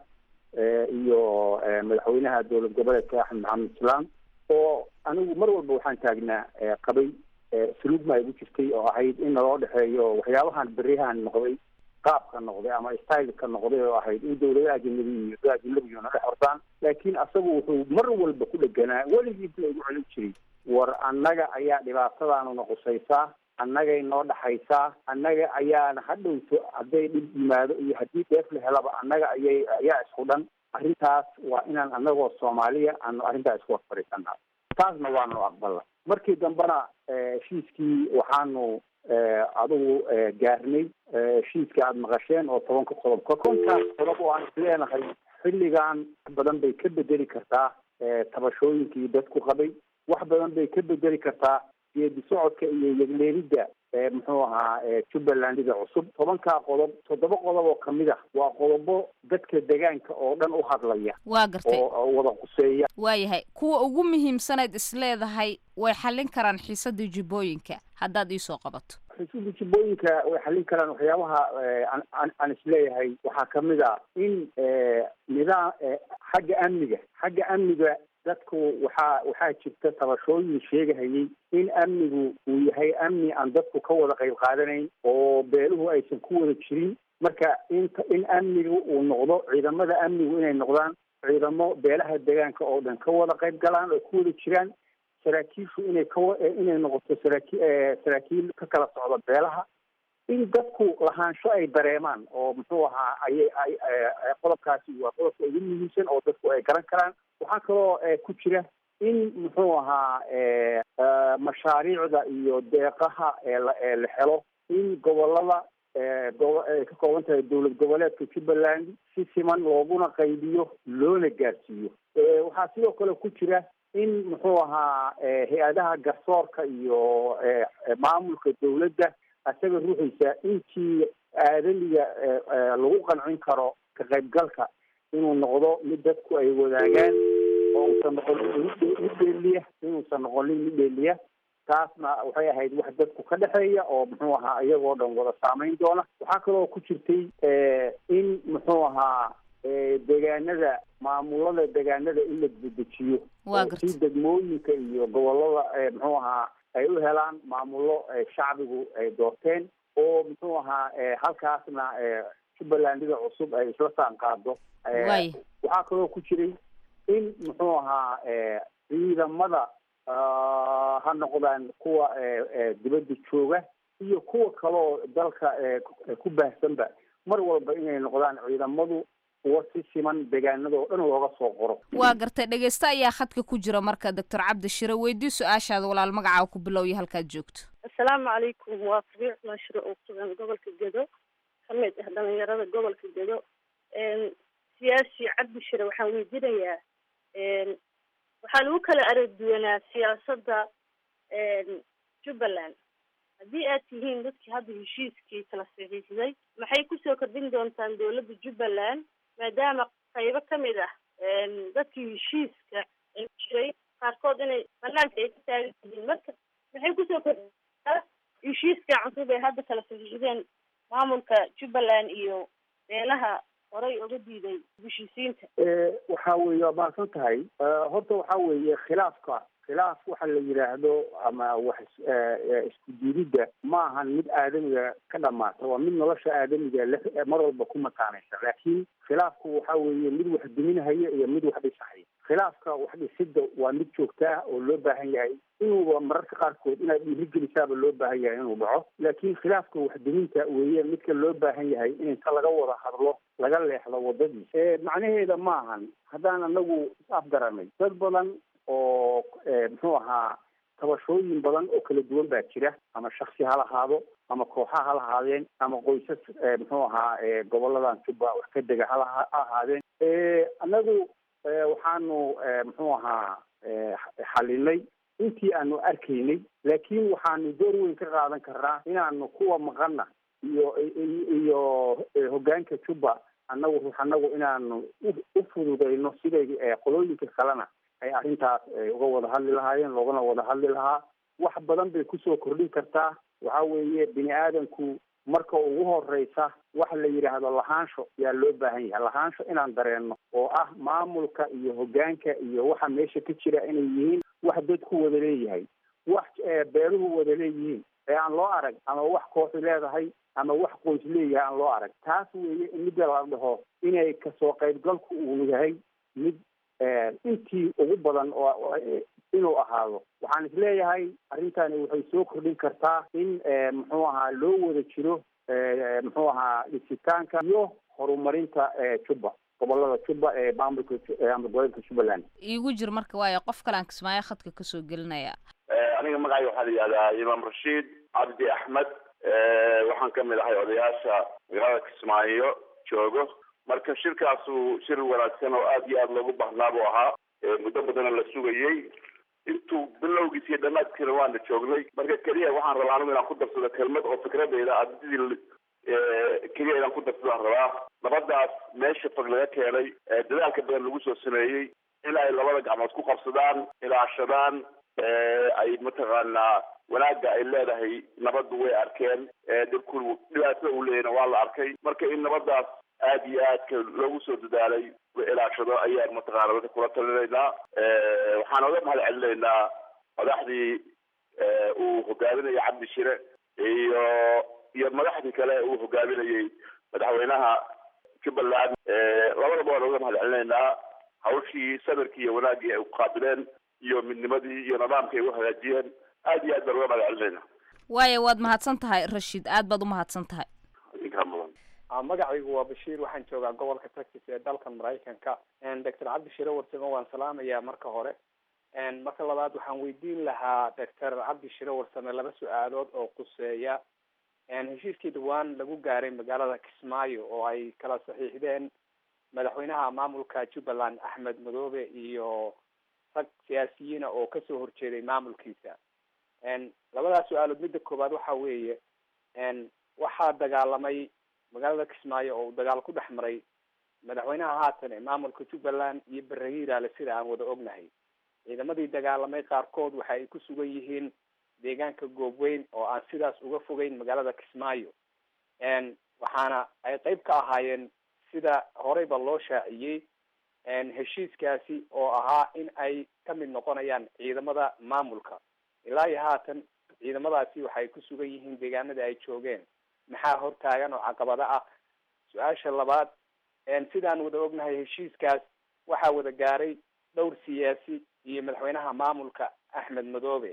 iyo madaxweynaha dowlad goboleedka axmed maxamed islaam oo anigu mar walba waxaan taagnaa qabay suluugma ay gu jirtay oo ahayd in naloo dhexeeyo waxyaabahan beriyahan noqday qaabka noqday ama styleka noqday oo ahayd in dowladaha ajanabi iyo dad ajnabiguna dhex hortaan laakiin asagu wuxuu mar walba ku dheganaa weligiis la igu celin jiray war annaga ayaa dhibaatadaanuna qusaysaa annagay noo dhaxaysaa annaga ayaana hadhowto hadday dhib yimaado iyo haddii dheef la helaba annaga ayay ayaa isku dhan arrintaas waa inaan annagoo soomaaliya aanu arrintaa isku hor fadhiisanaa taasna waanu aqbala markii dambena heshiiskii waxaanu adigu gaarnay heshiiska aada maqasheen oo tobanka qodob ka kontaas qodob oo aan isleenahay xilligan wax badan bay ka bedeli kartaa tabashooyinkii dadku qabay wax badan bay ka bedeli kartaa geedi socodka iyo yegleelidda muxuu ahaa jubbalandida cusub tobankaa qodob toddoba qodob oo kamid ah waa qodobo dadka degaanka oo dhan u hadlaya waa gartay oo wada quseeya waayahay kuwa ugu muhiimsanayd isleedahay way xallin karaan xiisadda jubbooyinka haddaad iisoo qabato xusuuda jubbooyinka way xallin karaan waxyaabaha aan isleeyahay waxaa kamid a in nidaam xagga amniga xagga amniga dadku waxaa waxaa jirta tabashooyin sheegahayay in amnigu uu yahay amni aan dadku ka wada qayb qaadanayn oo beeluhu aysan ku wada jirin marka inta in amnigu uu noqdo ciidamada amnigu inay noqdaan ciidamo beelaha deegaanka oo dhan ka wada qayb galaan oo ku wada jiraan saraakiishu inay kawa inay noqoto saraaki saraakiil ka kala socda beelaha in dadku lahaansho ay dareemaan oo muxuu ahaa ayay ay qodobkaasi waa qodobka ugu muhiimsan oo dadku ay garan karaan waxaa kaloo ku jira in muxuu ahaa mashaariicda iyo deeqaha eela ee la helo in gobolada gobo ay ka kooban tahay dowlad goboleedka jubbaland si siman looguna qaybiyo loona gaarsiiyo waxaa sidoo kale ku jira in muxuu ahaa hay-adaha garsoorka iyo maamulka dowladda isaga ruuxiisa intii aadamiga lagu qancin karo ka qaybgalka inuu noqdo mid dadku ay wadaagaan oo uusan noqonin mid dheeliya inuusan noqonin mid dheeliya taasna waxay ahayd wax dadku ka dhexeeya oo muxuu ahaa iyagoo dhan wada saameyn doona waxaa kaloo ku jirtay in muxuu ahaa deegaanada maamulada deegaanada in la dedejiyo si degmooyinka iyo gobolada muxuu ahaa ay u helaan maamulo shacbigu ay doorteen oo muxuu ahaa halkaasna jubbalandida cusub ay isla saan qaado waxaa kaloo ku jiray in muxuu ahaa ciidamada ha noqdaan kuwa dibadda jooga iyo kuwa kaloo dalka ku baahsanba mar walba inay noqdaan ciidamadu kuwa si siman deegaanadoo dhan looga soo qoro waa gartay dhegeyste ayaa khadka ku jira marka doctor cabdi shire weydii su-aashaada walaal magacaa ku bilowya halkaad joogto assalaamu calaykum waa rabiic maashiro oo sugan gobolka gedo ka mid ah dhalinyarada gobolka gedo siyaasi cabdi shire waxaan weydiinayaa waxaa lagu kala aragduwanaa siyaasadda jubbaland haddii aad tihiin dadkii hadda heshiiskii kala saxiixday maxay kusoo kordhin doontaan dowladda jubbaland maadaama qaybo ka mid ah dadkii heshiiska jiray qaarkood inay banaanka ay ka taagan yihiin marka maxay kusoo kordhintaa heshiiska cusub ee hadda kala saxiixdeen maamulka jubbaland iyo beelaha horay uga diiday heshiisiinta waxa weeye waa mahadsan tahay horta waxa weeye khilaafka khilaaf waxa la yidhaahdo ama wax isku diididda ma ahan mid aadamiga ka dhamaata waa mid nolosha aadamiga le mar walba ku mataanaysa laakiin khilaafku waxa weeye mid wax duminahaya iyo mid wax dhisahaya khilaafka wax dhisidda waa mid joogta ah oo loo baahan yahay inuuba mararka qaarkood inaad dhiirigelisaaba loo baahan yahay inuu dhaco laakiin khilaafka wax duminta weeye midka loo baahan yahay in inta laga wada hadlo laga leexdo wadadiisa macnaheeda ma ahan haddaan anagu is afgaranay dad badan oo muxuu ahaa tabashooyin badan oo kala duwan baa jira ama shaksi ha lahaado ama kooxa ha lahaadeen ama qoysas muxuu ahaa goboladan jubba wax ka dega hala ha ahaadeen anagu waxaanu muxuu ahaa xalinay intii aanu arkaynay laakiin waxaanu door weyn ka qaadan karnaa inaanu kuwa maqana iyo iyo hoggaanka jubba annagu ruux annagu inaanu u fududayno siday qolooyinka kalena ay arrintaas uga wada hadli lahaayeen loogana wada hadli lahaa wax badan bay kusoo kordhin kartaa waxa weeye bini aadamku marka ugu horeysa waxa la yidhaahdo lahaansho yaa loo baahan yahay lahaansho inaan dareenno oo ah maamulka iyo hoggaanka iyo waxa meesha ka jira inay yihiin wax dadku wada leeyahay wax beeruhu wada leeyihiin ee aan loo arag ama wax kooxi leedahay ama wax qoys leeyahay aan loo arag taas weeye in midda la dhaho inay kasoo qaybgalku uu yahay mid intii ugu badan oo inuu ahaado waxaan isleeyahay arrintani waxay soo kordhin kartaa in muxuu ahaa loo wada jiro muxuu ahaa dhisitaanka iyo horumarinta jubba gobolada jubba ee maamulka gobolka jubbaland iigu jir marka waayo qof kale aan kismaayo khadka kasoo gelinaya aniga magacay waxaa la yihahdaa imaam rashiid cabdi axmed waxaan kamid ahay odayaasha magaalada kismaayo joogo marka shirkaasu shir wanaagsan oo aad iyo aad loogu baahnaa buu ahaa muddo badana la sugayey intuu bilowgiis iyo dhamaadkiina waana joognay marka keliya waxaan rabaa anigu inaan ku darsado kelmad oo fikradeyda adidii keliya inaan ku darsadaan rabaa nabadaas meesha fog laga keenay dadaalka badan lagu soo sameeyey in ay labada gacmood ku qabsadaan ilaashadaan ay mataqaanaa wanaagga ay leedahay nabaddu way arkeen dhibku dhibaatada uu leeyahna waa la arkay marka in nabadaas aad iyo aadka loogu soo dadaalay la ilaashado ayaan mataqaana dadka kula talinaynaa waxaan oga mahad celinaynaa madaxdii uu hogaaminayay cabdi shire iyo iyo madaxdii kale uu hogaaminayay madaxweynaha jubbaland labadaba waan oga mahad celinaynaa hawshii samirkii iyo wanaaggii ay uqaabileen iyo midnimadii iyo nidaamkii ay u hagaajiyeen aad iyo aad baan uga mahad celinayna waayo waad mahadsan tahay rashiid aad baad u mahadsan tahay idinkaa mudan magacaygu waa bashiir waxaan joogaa gobolka texas ee dalkan maraykanka doctor cabdi shire warsame waan salaamayaa marka hore marka labaad waxaan weydiin lahaa doctor cabdi shire warsame laba su-aalood oo quseeya heshiiskii dhawaan lagu gaaray magaalada kismaayo oo ay kala saxiixdeen madaxweynaha maamulka jubbaland axmed madoobe iyo rag siyaasiyiina oo kasoo horjeeday maamulkiisa labadaas su-aalood midda koowaad waxa weeye waxaa dagaalamay magaalada kismaayo oo uu dagaal ku dhex maray madaxweynaha haatan ee maamulka jubbaland iyo bere hiiraale sida aan wada ognahay ciidamadii dagaalamay qaarkood waxa ay ku sugan yihiin deegaanka goobweyn oo aan sidaas uga fogeyn magaalada kismaayo waxaana ay qeyb ka ahaayeen sida horeyba loo shaaciyey heshiiskaasi oo ahaa in ay ka mid noqonayaan ciidamada maamulka ilaa iyo haatan ciidamadaasi waxay ku sugan yihiin deegaanada ay joogeen maxaa hortaagan oo caqabado ah su-aasha labaad sidaan wada ognahay heshiiskaas waxaa wada gaaray dhowr siyaasi iyo madaxweynaha maamulka axmed madoobe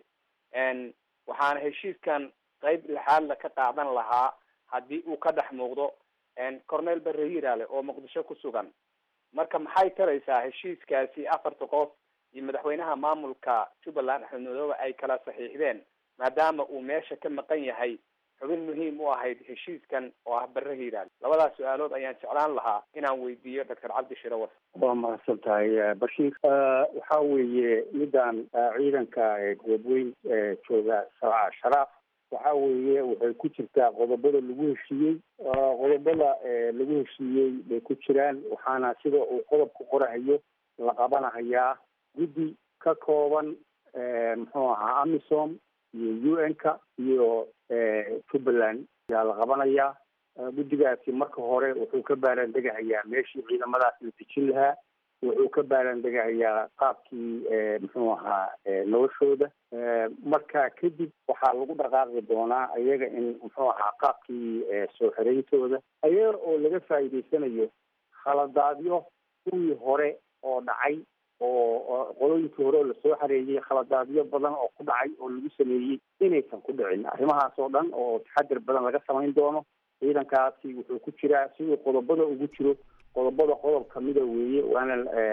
waxaana heshiiskan qeyb lixaadla ka qaadan lahaa haddii uu ka dhex muuqdo cornel bere hiiraale oo muqdisho ku sugan marka maxay taraysaa heshiiskaasi afarta qof iyo madaxweynaha maamulka jubbaland axmed madoobe ay kala saxiixdeen maadaama uu meesha ka maqan yahay xubin muhiim u ahayd heshiiskan oo ah bere hiiraale labadaas su-aalood ayaan jeclaan lahaa inaan weydiiyo doctor cabdi shire war waa mahadsan tahay bashiir waxa weeye midaan ciidanka goobweyn jooga sharaaf waxa weeye waxay ku jirtaa qodobada lagu heshiiyey qodobada lagu heshiiyey bay ku jiraan waxaana sida uu qodobka qorahayo la qabanahayaa guddi ka kooban muxuu ahaa amisom iyo u n ka iyo jubbaland ayaa la qabanayaa guddigaasi marka hore wuxuu ka baaran degahayaa meeshii ciidamadaas la dejin lahaa wuxuu ka baaran degahayaa qaabkii muxuu ahaa noloshooda marka kadib waxaa lagu dhaqaaqi doonaa ayaga in muxuu ahaa qaabkii soo xirayntooda ayaga oo laga faa'iidaysanayo khaladaadyo kuwii hore oo dhacay oo qolooyinkii hore oo lasoo xareeyey khaladaadyo badan oo ku dhacay oo lagu sameeyey inaysan ku dhicin arrimahaas oo dhan oo taxadir badan laga samayn doono ciidankaasi wuxuu ku jiraa siduu qodobada ugu jiro qodobada qodob kamida weeye waana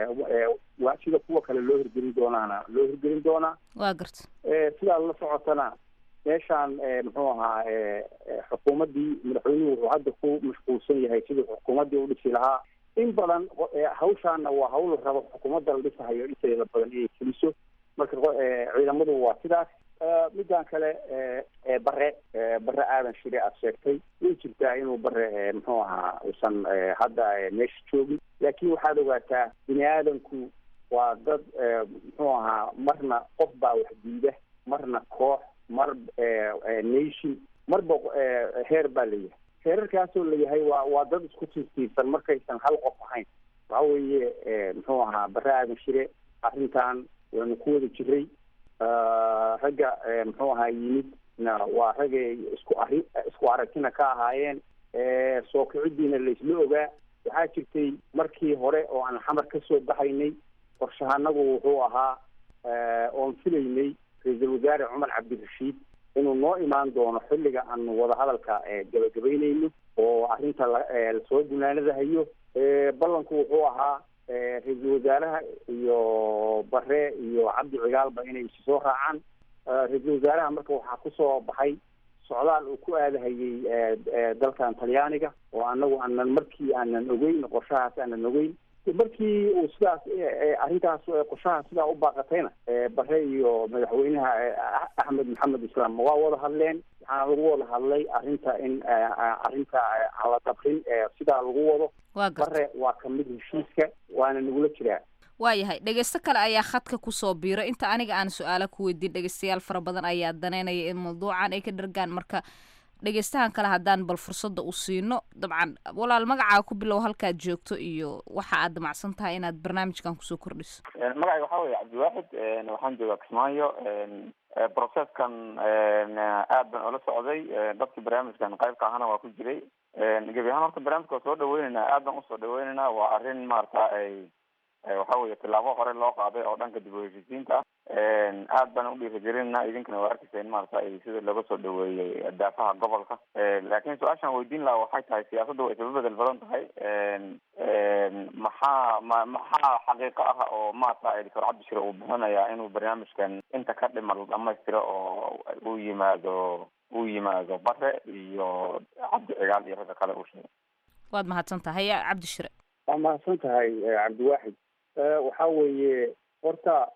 waa sida kuwa kale loo hirgelin doonaana loo hirgelin doonaa waa garta sidaa la socotana meeshaan muxuu ahaa xukuumaddii madaxweynuhu wuxuu hadda ku mashquulsan yahay siduu xukuumaddii u dhisi lahaa in badan hawshaana waa hawl rabo xukuumadda la dhisahayo inteeda badan inay fuliso marka ciidamadu waa sidaas midaan kale bare bare aadan shire aad sheegtay way jirtaa inuu bare muxuu ahaa uusan hadda meesha joogin laakiin waxaad ogaataa bini aadanku waa dad muxuu ahaa marna qof baa wax diida marna koox mar nation marba heer baa layahay heerarkaasoo layahay waa waa dad isku tiirtiirsan markaysan hal qof ahayn waxa weeye muxuu ahaa bare aadan shire arrintan waanu ku wada jiray ragga muxuu ahaa yimid na waa ragay isku ari isku aragtina ka ahaayeen soo kicidiina laisla ogaa waxaa jirtay markii hore oo aan xamar kasoo baxaynay qorshahanagu wuxuu ahaa oon filaynay ra-iisul wasaare cumar cabdirashiid inuu noo imaan doono xilliga aanu wadahadalka gabagabaynayno oo arrinta lasoo gunaanadahayo ballanku wuxuu ahaa ra-iisul wasaaraha iyo bare iyo cabdi cigaalba inay isi soo raacaan ra-iisul wasaaraha marka waxaa kusoo baxay socdaal uu ku aadahayay dalkan talyaaniga oo anagu aanan markii aanan ogeyn qorshahaas aanan ogeyn markii uu sidaas arrintaas qorshaha sidaa u baaqatayna bare iyo madaxweynaha axmed maxamed islaam waa wada hadleen waxaana lagu wada hadlay arrinta in arrinta aan la dabrin sidaa lagu wado bare waa kamid heshiiska waana nagula jiraa waayahay dhegeysto kale ayaa khadka kusoo biiro inta aniga aan su-aalo ku weydiin dhegeystayaal fara badan ayaa daneynaya in mawduucan ay ka dhargaan marka dhegeystahan kale haddaan bal fursadda u siino dabcan walaal magacaa ku bilow halkaad joogto iyo waxa aad damacsan tahay inaad barnaamijkan kusoo kordhiso magacayga waxaa weeye cabdiwaaxid waxaan joogaa kismaayo processkan aad baan ula socday dadkii barnaamijkan qaybka ahana waa ku jiray gebi ahaan horta barnaamijka waa soo dhaweyneynaa aad baan usoo dhaweyneynaa waa arrin maarata ay waxa weeye tilaabo hore loo qaaday oo dhanka dib u heshiisiinta ah aad baan udhiirigelinayna idinkana waa arkeysa in maarata ay sida looga soo dhaweeyey daafaha gobolka laakiin su-aashaan weydiin lahaa waxay tahay siyaasadda way isla bedel badan tahay maxaa ma maxaa xaqiiqo ah oo maarata doctor cabdishire uu bixinayaa inuu barnaamijkan inta ka dhimal dhamaystiro oo uu yimaado uu yimaado bare iyo cabdi cigaal iyo ragga kale uu sheegay waad mahadsan tahay cabdishire waa mahadsan tahay cabdiwaaxid waxa weeye horta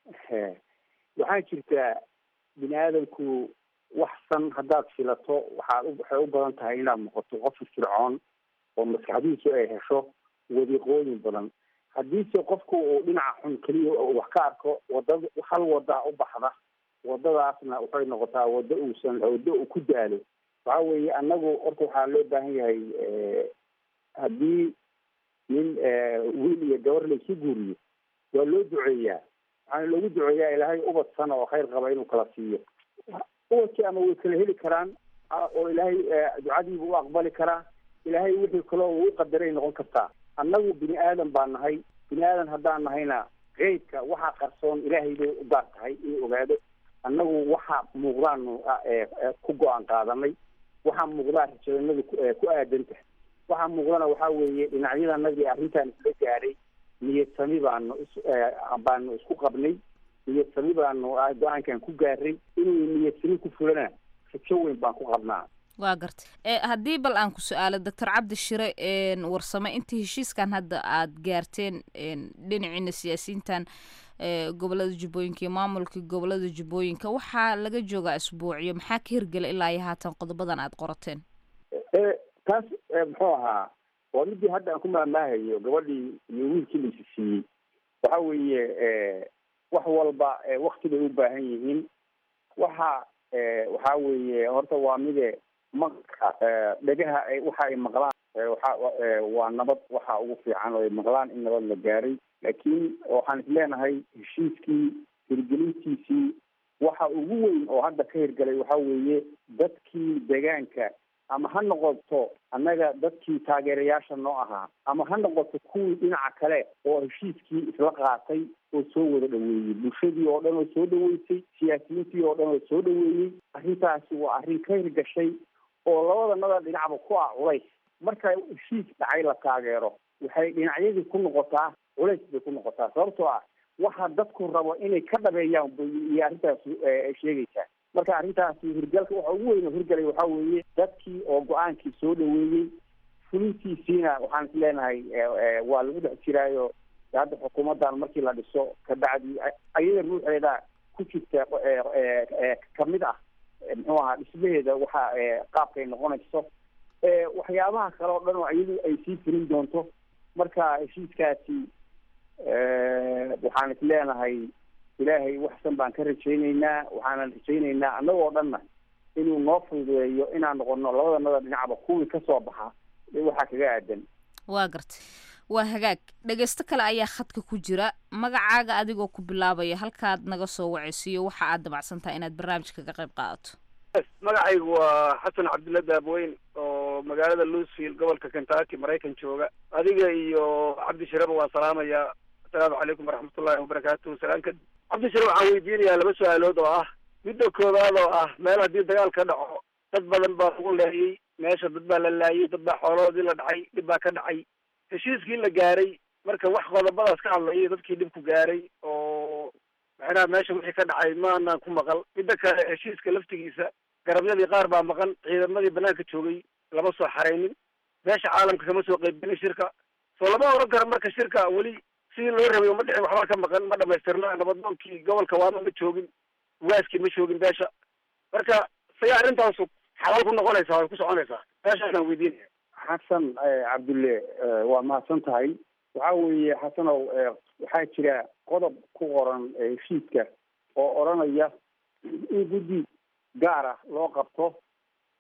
waxaa jirtaa bini aadamku wax san haddaad filato waxaad waxay u badan tahay inaad noqoto qof firfircoon oo maskaxdiisu ay hesho wadiiqooyin badan haddiise qofku uu dhinaca xun keliya wax ka arko wadada hal wadaa u baxda wadadaasna waxay noqotaa wado uusan wado uu ku daalo waxa weeye annagu horta waxaa loo baahan yahay haddii nin wiil iyo gabar laysu guuriyo waa loo duceeyaa waxaana loogu duceeyaa ilaahay ubad sana oo khayr qaba inuu kala siiyo ubadkii ama way kala heli karaan oo ilaahay ducadiibu u aqbali karaa ilaahay wixii kaloo uu qadaray noqon kartaa annagu bini aadan baa nahay bini aadan haddaan nahayna qeybka waxaa qarsoon ilaahay bay u gaar tahay inuu ogaado annagu waxaa muuqdaanu ku go-aan qaadanay waxaa muuqdaa rajadanadu ku aadan tahay waxaa muuqdana waxaa weeye dhinacyadanadii arrintan isla gaadhay niyad sami baanu is baanu isku qabnay niyad sami baanu go-aankan ku gaaray inuu niyad sami ku fulana rajo weyn baan ku qabnaa waa gartay haddii bal aan ku su-aalo doctor cabdi shire warsame intii heshiiskan hadda aad gaarteen dhinaciina siyaasiyiintan gobolada jubbooyinka iyo maamulka gobolada jubbooyinka waxaa laga joogaa isbuucyo maxaa ka hirgela ilaa iyo haatan qodobadan aad qorateen taas muxuu ahaa waa midii hadda aan ku maamaahayo gabadhii iyo wiilkii la isi siiyey waxa weeye wax walba wakti bay u baahan yihiin waxa waxa weeye horta waa mide maqalka dhegaha waxa ay maqlaan waxa waa nabad waxa ugu fiican oo ay maqlaan in nabad la gaaray laakiin waxaan is leenahay heshiiskii hirgelintiisii waxa ugu weyn oo hadda ka hirgalay waxa weeye dadkii deegaanka ama ha noqoto annaga dadkii taageerayaasha noo ahaa ama ha noqoto kuwii dhinaca kale oo heshiiskii isla qaatay oo soo wada dhaweeyey bulshadii oo dhan oo soo dhaweysay siyaasiyiintii oo dhan oo soo dhaweeyey arrintaasi waa arrin ka hirgashay oo labadanada dhinacba ku ah culays marka heshiis dhacay la taageero waxay dhinacyadii ku noqotaa culays bay ku noqotaa sababtoo ah waxa dadku rabo inay ka dhabeeyaan iyo arrintaas sheegaysaa marka arrintaasi hirgalka waxa ugu weyn oo hirgalay waxa weeye dadkii oo go-aankii soo dhaweeyey fulintiisiina waxaan is leenahay waa lagu dhex jiraayo hadda xukuumaddan markii la dhiso kabacdi ayada ruuxeeda ku jirta kamid ah muxuu ahaa dhismaheeda waxa qaabkay noqonayso waxyaabaha kale oo dhan oo iyadu ay sii fulin doonto marka heshiiskaasi waxaan is leenahay ilaahay waxsan baan ka rajayneynaa waxaanan rajayneynaa annagoo dhanna inuu noo fududeeyo inaan noqono labadanada dhinacba kuwii kasoo baxa waxaa kaga aadan waa gartay waa hagaag dhegeysto kale ayaa khadka ku jira magacaaga adigoo ku bilaabaya halkaad naga soo waceysiiyo waxa aad damacsan tahay inaad barnaamijka ka qayb qaadato magacaygu waa xasan cabdulla daabweyn oo magaalada louisville gobolka kentucky maraykan jooga adiga iyo cabdi shireba waan salaamayaa asalaamu calaykum waraxmatullahi wabarakaatuhu salaan kadib cabdi shire waxaan weydiinayaa laba su-aalood oo ah midda koowaad oo ah meel haddii dagaal ka dhaco dad badan baa lagu leeyay meesha dad baa la laayay dad baa xoolahoodii la dhacay dhib baa ka dhacay heshiiskii la gaaray marka wax qodobadaas ka hadlayay dadkii dhibku gaaray oo maxaynaha meesha wixii ka dhacay maanaan ku maqal midda kale heshiiska laftigiisa garabyadii qaar baa maqan ciidamadii banaanka joogay lama soo xaraynin meesha caalamka kama soo qaybgelin shirka soo lama oran karo marka shirka weli sidii loo rabay uma dhicin waxbaa ka maqan ma dhamaystirna nabadoonkii gobolka waama ma joogin waaskii ma joogin beesha marka say arrintaasu xalaal ku noqonaysaa way ku soconaysaa meeshaasaan weydiinaya xasan cabdulle waa mahadsan tahay waxa weeye xasanow waxaa jira qodob ku qoran heshiiska oo odranaya in guddi gaar ah loo qabto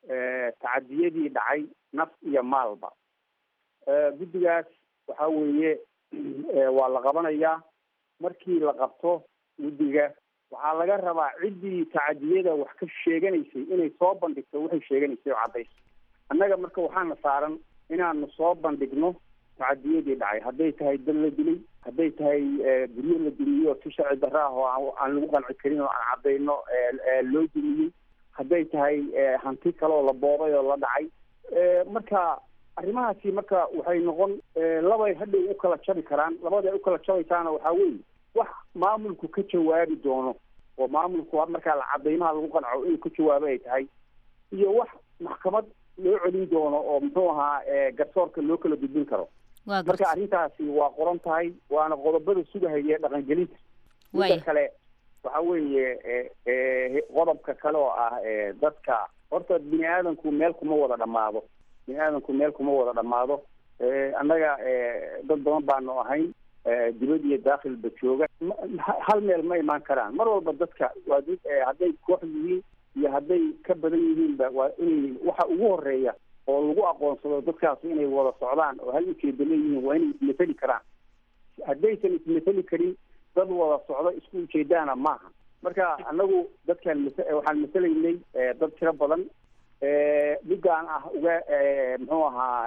tacadiyadii dhacay naf iyo maalba guddigaas waxa weeye waa la qabanayaa markii la qabto guddiga waxaa laga rabaa ciddii tacadiyada wax ka sheeganaysay inay soo bandhigto waxay sheeganaysay oo caddayso annaga marka waxaana saaran inaanu soo bandhigno tacadiyadii dhacay hadday tahay dad la dilay hadday tahay guryo la dumiyo si sharci darro ah oo aan lagu qanci karin oo aan caddayno loo dumiyey hadday tahay hanti kale oo la boobay oo la dhacay marka arrimahaasi marka waxay noqon labay hadhow u kala jabi karaan labada ay u kala jabaysaana waxaa weeye wax maamulku ka jawaabi doono oo maamulku markaa la cadaymaha lagu qanco inuu ka jawaabo ay tahay iyo wax maxkamad loo celin doono oo muxuu ahaa garsoorka loo kala gudbin karo marka arrintaasi waa qoran tahay waana qodobada sugahaya dhaqangelinta midda kale waxa weeye qodobka kale oo ah dadka horta bini aadanku meel kuma wada dhamaado bini aadanku meel kuma wada dhamaado annaga dad badan baanu ahayn dibad iyo daakilba jooga hal meel ma imaan karaan mar walba dadka waa hadday koox yihiin iyo hadday ka badan yihiinba waa inay waxa ugu horeeya oo lagu aqoonsado dadkaas inay wada socdaan oo hal ujeeda leeyihiin waa inay ismateli karaan haddaysan ismateli karin dad wada socdo isku ujeedaana maaha marka anagu dadkaan waxaan masalaynay dad tiro badan midaan ah uga muxuu ahaa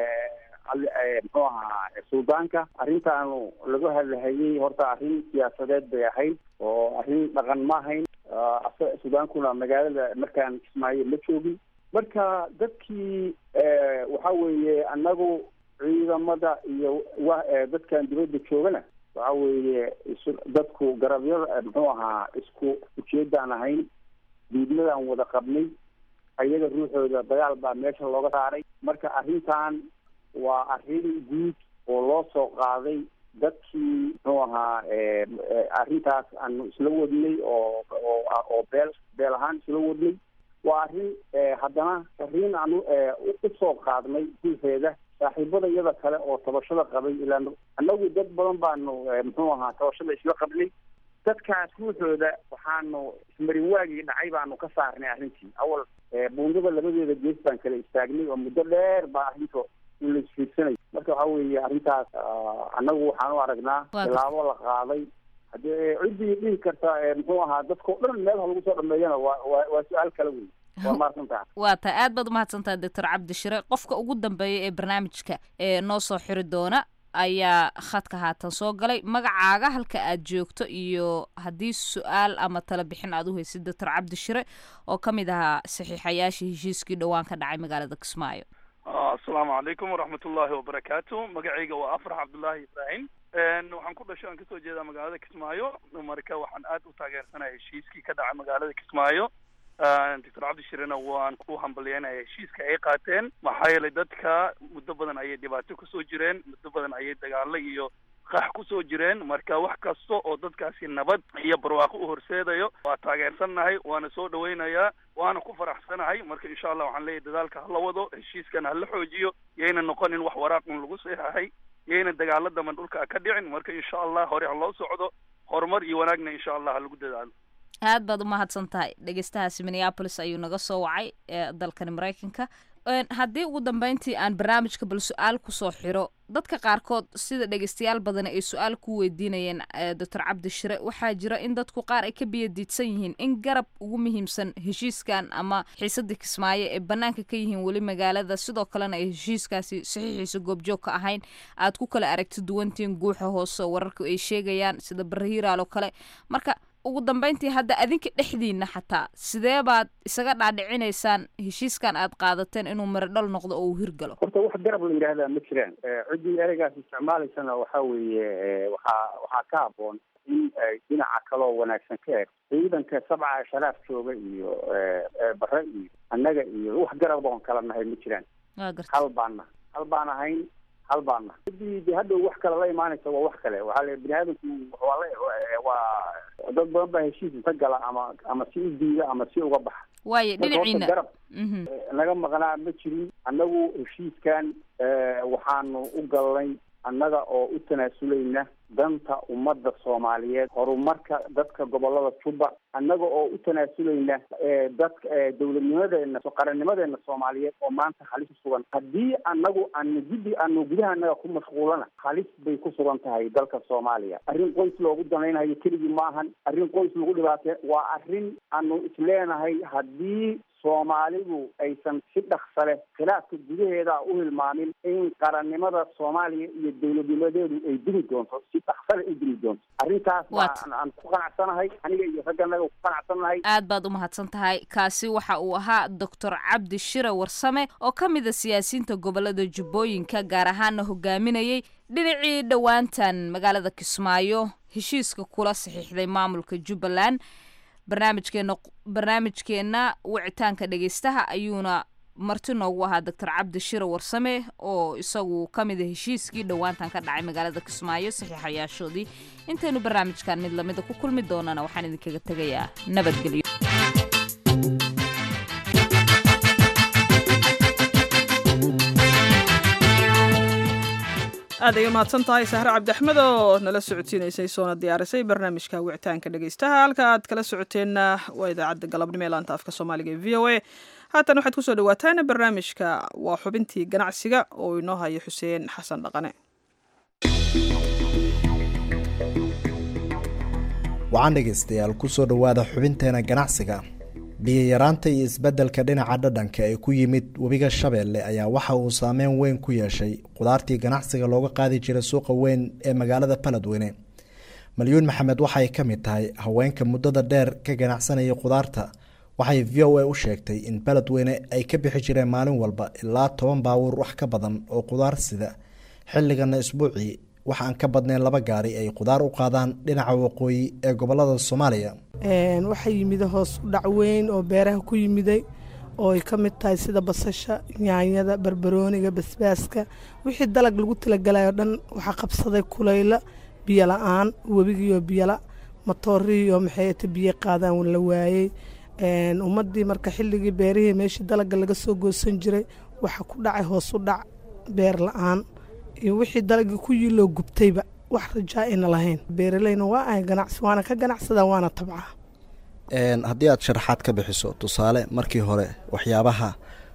muxuu ahaa suldaanka arrintaanu laga hadlahayay horta arrin siyaasadeed bay ahayd oo arrin dhaqan ma ahayn sudaankuna magaalada markaan kismaayo ma joogin marka dadkii waxa weeye annagu ciidamada iyo wa dadkan dibadda joogana waxa weeye dadku garabyada muxuu ahaa isku ujeedaan ahayn diidmadaan wada qabnay ayaga ruuxooda dagaal baa meesha looga saaray marka arrintan waa arrin guud oo loo soo qaaday dadkii muxuu ahaa arrintaas aanu isla wadnay oo oo beel beel ahaan isla wadnay waa arrin haddana arrin aanu usoo qaadnay ruuxeeda saaxiibada iyada kale oo tabashada qabay ilaa annagu dad badan baanu muxuu ahaa tabashada isla qabnay dadkaas ruuxooda waxaanu ismarin waagii dhacay baanu ka saarnay arrintii awal buundada labadeeda gees baan kala istaagnay oo muddo dheer baa arrinta in la isfiirsanayo marka waxa weeye arrintaas annagu waxaan u aragnaa tilaabo la qaaday haddii ciddii dhihi karta muxuu ahaa dadkao dhan meel ha lagu soo dhameeyana waa waa waa su-aal kale wey waa mahadsantaha waa tahay aad baad umahadsantaha doctor cabdishire qofka ugu dambeeya ee barnaamijka ee noo soo xiri doona ayaa khadka haatan soo galay magacaaga halka aad joogto iyo haddii su-aal ama tala bixin aad u haysid doctor cabdishire oo ka mid ahaa saxiixayaashii heshiiskii dhowaan ka dhacay magaalada kismaayo asalaamu calaykum waraxmat ullaahi wabarakaatu magacayga waa afrax cabdullaahi ibraahim waxaan ku dhashay aan kasoo jeedaa magaalada kismaayo marka waxaan aad u taageersanaya heshiiskii ka dhacay magaalada kismaayo doctor cabdishirena waan ku hambalyeynaya heshiiska ay qaateen maxaa yeelay dadka muddo badan ayay dhibaato kusoo jireen muddo badan ayay dagaalo iyo qax kusoo jireen marka wax kasta oo dadkaasi nabad iyo barwaaqo u horseedayo waa taageersannahay waana soo dhawaynayaa waana ku faraxsanahay marka insha allah waxaan leeyahay dadaalka hala wado heshiiskan hala xoojiyo yayna noqonin wax waraaqun lagu saxahay yayna dagaalo daman dhulka ka dhicin marka insha allah hore ha loo socdo horumar iyo wanaagna insha allah ha lagu dadaalo aad baad umahadsan tahay dhegeystahaasi minneapolis ayuu naga soo wacay ee dalkani maraykanka haddii ugu dambeyntii aan barnaamijka bal su-aal kusoo xiro dadka qaarkood sida dhegeystayaal badan ay su-aal ku weydiinayeen doctor cabdishire waxaa jira in dadku qaar ay ka biyadiidsan yihiin in garab ugu muhiimsan heshiiskan ama xiisadii kismaayo ee banaanka ka yihiin weli magaalada sidoo kalena ay heshiiskaasi saxiixiisa goobjoog ka ahayn aad ku kala aragti duwantiin guuxa hoose wararka ay sheegayaan sida barahiiraal oo kale marka ugu dambeyntii hadda adinka dhexdiina xataa sidee baad isaga dhaadhicinaysaan heshiiskan aad qaadateen inuu miradhal noqdo oo uu hirgalo horta wax garab la yidhaahdaa ma jiraan ciddii ereygaas isticmaalaysana waxa weeye waxaa waxaa ka habboon in ay dhinaca kaloo wanaagsan ka eegto ciidanka sabca sharaaf jooga iyo bare iyo annaga iyo wax garab oon kala nahay ma jiraan hal baan nahay hal baan ahayn hal baan nahay ciddii de hadhow wax kale la imaanaysa waa wax kale waxaa le bini aadamku waa la waa dad badan baa heshiis inta gala ama ama si u diida ama si uga baxa waayo dhinaciina garab naga maqnaa ma jirin annagu heshiiskan waxaanu u galnay annaga oo u tanaasulayna danta ummadda soomaaliyeed horumarka dadka gobolada juba annaga oo u tanaasulayna dadka dowladnimadeena qarannimadeena soomaaliyeed oo maanta halis ku sugan haddii annagu aanu guddi aanu gudaha annaga ku mashquulana halis bay ku sugan tahay dalka soomaaliya arrin qoys loogu danaynayo keligii maahan arrin qoys lagu dhibaatay waa arrin aanu isleenahay haddii soomaalidu aysan si dhaksa leh khilaafka gudaheeda u hilmaamin in qarannimada soomaaliya iyo dowladnimadeedu ay dumi doonto si dhaksa leh ay dumi doonto arrintaas baan aan ku qanacsanahay aniga iyo ragganaga ku qanacsanahay aad baad u mahadsan tahay kaasi waxa uu ahaa doctor cabdi shire warsame oo ka mid a siyaasiyiinta gobolada jubbooyinka gaar ahaana hogaaminayay dhinacii dhowaantan magaalada kismaayo heshiiska kula saxiixday maamulka jubbaland barnaamijkeena barnaamijkeenna wicitaanka dhegeystaha ayuuna marti noogu ahaa doctor cabdi shire warsame oo isagu ka mid a heshiiskii dhowaantan ka dhacay magaalada kismaayo saxiixayaashoodii intaynu barnaamijkan mid lamida ku kulmi doonana waxaan idinkaga tegayaa nabadgelyo aad ay umahadsan tahay sahre cabdiaxmed oo nala socodsiinaysay soona diyaarisay barnaamijka wicitaanka dhegeystaha halka aad kala socoteenna waa idaacadda galabnimo ee laanta afka soomaaliga ee v o a haatan waxaad kusoo dhawaataan barnaamijka waa xubintii ganacsiga oo inoo hayo xuseen xasan dhaqane waxaan dhegaystayaal kusoo dhowaada xubinteena ganacsiga biyayaraanta iyo isbeddelka dhinaca dhadhanka ee ku yimid webiga shabeelle ayaa waxa uu saameyn weyn ku yeeshay qudaartii ganacsiga looga qaadi jiray suuqa weyn ee magaalada baledweyne malyuun maxamed waxay ka mid tahay haweenka muddada dheer ka ganacsanayay qudaarta waxay v o a u sheegtay in baledweyne ay ka bixi jireen maalin walba ilaa toban baawur wax ka badan oo qudaar sida xilligana isbuucii wax aan ka badnayn laba gaari ay qudaar u qaadaan dhinaca waqooyi ee gobolada soomaaliya waxaa yimida hoos u dhac weyn oo beeraha ku yimiday oo ay ka mid tahay sida basasha yaanyada barbarooniga basbaaska wixii dalag lagu talagalayo dhan waxaa qabsaday kulayla biyo la-aan webigiioo biyola matoorihiioo maxayta biyo qaadaan la waayey ummadii marka xilligii beerihii meeshii dalaga laga soo goosan jiray waxaa ku dhacay hoos u dhac beer la-aan iyo wixii dalagii ku yiloo gubtayba wax rajaa ayna lahayn beeraleyna waa ahay ganacsi waana ka ganacsadaa waana tabcaa haddii aad sharaxaad ka bixiso tusaale markii hore waxyaabaha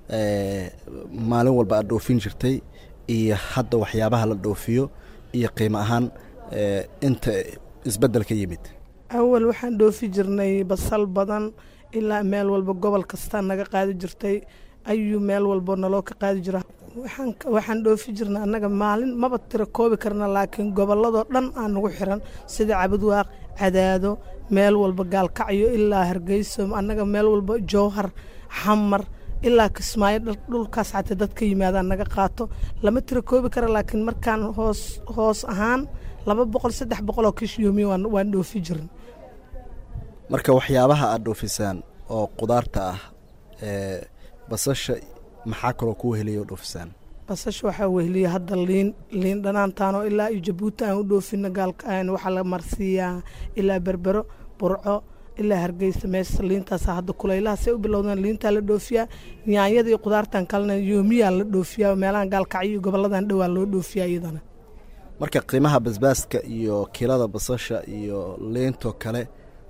maalin walba aad dhoofin jirtay iyo hadda waxyaabaha la dhoofiyo iyo qiimo ahaan inta isbeddel ka yimid awal waxaan dhoofi jirnay basal badan ilaa meel walba gobol kastaa naga qaadi jirtay ayuu meel walbo naloo ka qaadi jira waxaan dhoofi jirna annaga maalin maba tira koobi karna laakiin gobolladoo dhan aan nagu xiran sida cabadwaaq cadaado meel walba gaalkacyo ilaa hargeyso annaga meel walba jowhar xamar ilaa kismaayo dhulkaas xataa dad ka yimaadaan naga qaato lama tira koobi kara laakiin markaan hoos hoos ahaan laba boqol saddex boqol oo kish yoomiya waan dhoofi jirin marka waxyaabaha aad dhoofisaan oo qudaarta ah ee basasha maxaa kaloo kuu heliya oo dhoofisaan basasha waxaa weheliya hadda liin liin dhanaantaanoo ilaa iyo jabuuti aan u dhoofino gaalka waxaa la marsiiyaa ilaa berbero burco ilaa hargeysa meesha liintaasa hadda kulaylahaasay u bilowdeen liintaa la dhoofiyaa yaanyada iyo qudaartan kalena yoomiyaa la dhoofiyaa meelahan gaalkacyo iyo goboladan dhowaa loo dhoofiyaa iyadana marka qiimaha basbaaska iyo kiilada basasha iyo liintoo kale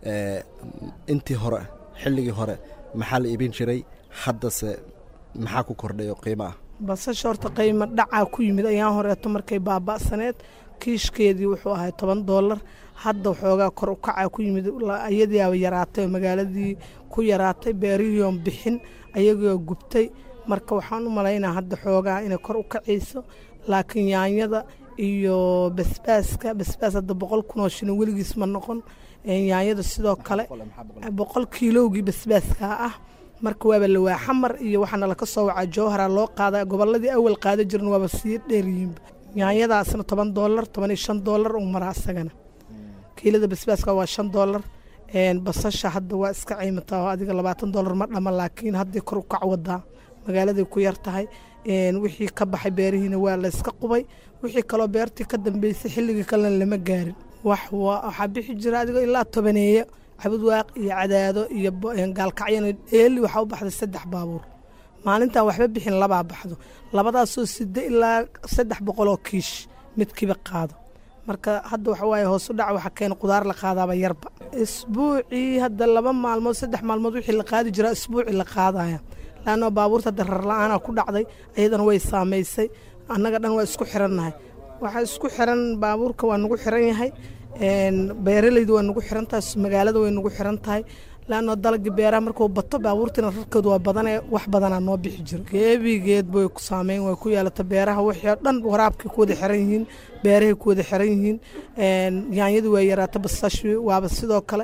intii hore xilligii hore maxaa la iibin jiray haddase maxaa ku kordhay oo qiimo ah basasha horta qiimo dhacaa ku yimid ayaan horeeto markay baaba'saneed kiishkeedii wuxuu ahay toban doolar hadda waxoogaa kor u kacaa ku yimid iyadiiaba yaraatay oo magaaladii ku yaraatay beerihiion bixin ayagiioo gubtay marka waxaan u malaynaa hadda xoogaa inay kor u kacayso laakiin yaanyada iyo basbaaska basbaas hadda boqol kun oo shilin weligiis ma noqon yaanyada sidoo kale boqol kiilowgii basbaaskaa ah marka waaba lawaa xamar iyo waxaana laka soo wacaa jowhara loo qaada goboladii awal qaada jirin waaba sii dheeryihiinba yaanyadaasna toban doolar toban iyo shan doolar u maraa isagana kiilada basbaaska waa shan doolar basasha hadda waa iska ciimataa oo adiga labaatan doolar ma dhama laakiin haddii kor u kac wadaa magaaladay ku yar tahay wixii ka baxay beerihiina waa la iska qubay wixii kaloo beertii ka dambeysay xilligii kalena lama gaarin wax waxaa bixi jira adigoo ilaa tobaneeyo cabadwaaq iyo cadaado iyo gaalkacyana dheeli waxaa u baxday saddex baabuur maalintan waxba bixin labaa baxdo labadaasoo sida ilaa saddex boqoloo kiish midkiiba qaado marka hadda waxa waaye hoos u dhac waxa keena qudaar la qaadaaba yarba isbuucii hadda laba maalmood saddex maalmood wixii la qaadi jiraa isbuuci la qaadaya laanno baabuurta hadda rar la-aana ku dhacday iyadana way saamaysay annaga dhan waa isku xirannahay waxaa isku xiran baabuurka waa nagu xiran yahay beeralayda waa nagu xiran tahay magaalada way nagu xiran tahay laanno dalagii beeraha markuu bato baabuurtiina rarkoodu waa badanee wax badanaa noo bixi jiro geebigeed bay ku saameyn way ku yeelata beeraha wixii oo dhan waraabkay ku wada xiran yihiin beerahay ku wada xiran yihiin yaanyadu waa yaraata basashi waaba sidoo kale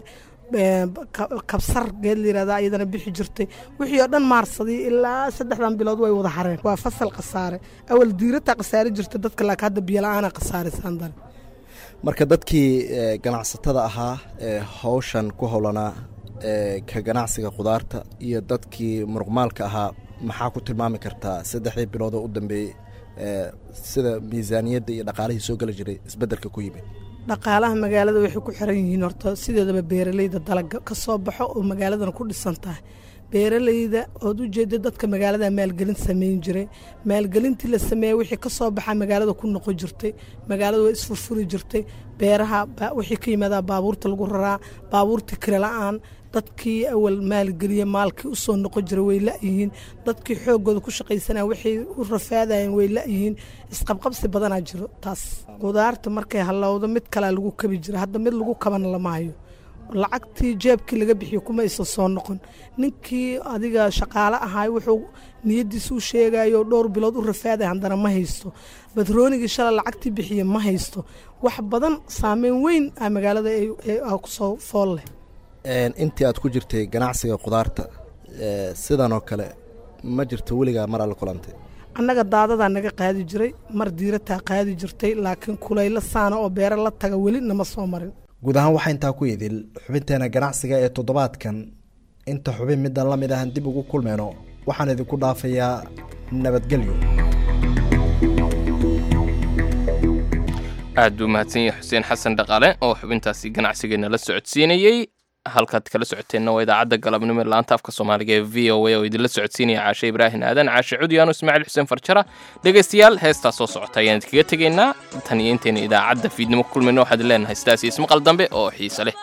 kabsar geed la yirahdaa iyadana bixi jirtay wixii oo dhan maarsadii ilaa saddexdan bilood way wada hareen waa fasal khasaare awal diirataa khasaari jirta dadka laakiin hadda biyo la-aana khasaarisan dan marka dadkii ganacsatada ahaa ee hawshan ku howlanaa ka ganacsiga khudaarta iyo dadkii muruqmaalka ahaa maxaa ku tilmaami kartaa saddexdii bilood oo u dambeeyey sida miisaaniyadda iyo dhaqaalihii soo geli jiray isbeddelka ku yimid dhaqaalaha magaalada waxay ku xiran yihiin horta sideedaba beeralayda dalaga ka soo baxo oo magaaladana ku dhisan tahay beeralayda ood u jeeda dadka magaalada maalgelin sameyn jiray maalgelintii la sameeyey wixii ka soo baxa magaalada ku noqon jirtay magaalada waa isfurfuri jirtay beeraha wixii ka yimaadaa baabuurta lagu raraa baabuurta kire la-aan dadkii awal maalgeliya maalkii usoo noqon jiray way la-yihiin dadkii xoogooda ku shaqaysanaya waxay u rafaadayeen way la-yihiin isqabqabsi badanaa jiro taas qudaarta markay hallowdo mid kalea lagu kabi jira hadda mid lagu kabana lama hayo lacagtii jeebkii laga bixiyo kuma aysan soo noqon ninkii adiga shaqaale ahaay wuxuu niyadiisa u sheegayo dhowr bilood u rafaadaya haddana ma haysto batroonigii shalay lacagtii bixiya ma haysto wax badan saameyn weyn a magaalada kusoo fool leh intii aad ku jirtay ganacsiga khudaarta sidan oo kale ma jirto weligaa mar alla kulantay annaga daadadaa naga qaadi jiray mar diirataa qaadi jirtay laakiin kulaylo saana oo beero la taga weli nama soo marin guud ahaan waxaa intaa ku idil xubinteena ganacsiga ee toddobaadkan inta xubin midaan la mid ahan dib ugu kulmeyno waxaan idinku dhaafayaa nabadgelyo aad buu mahadsan yahay xuseen xasan dhaqaale oo xubintaasi ganacsigeena la socodsiinayey halkaad kala socoteenna waa idaacadda galabnimo ee laanta afka soomaaliga ee v o a oo idinla socodsiinaya caashe ibraahim aadan caashe cudyaano ismaaciil xuseen farjara dhegaystayaal heestaa soo socota ayaan idinkaga tegaynaa tan iyo intayna idaacadda fiidnimo ku kulmayno waxaad leenahay sidaas iyo ismaqal dambe oo xiise leh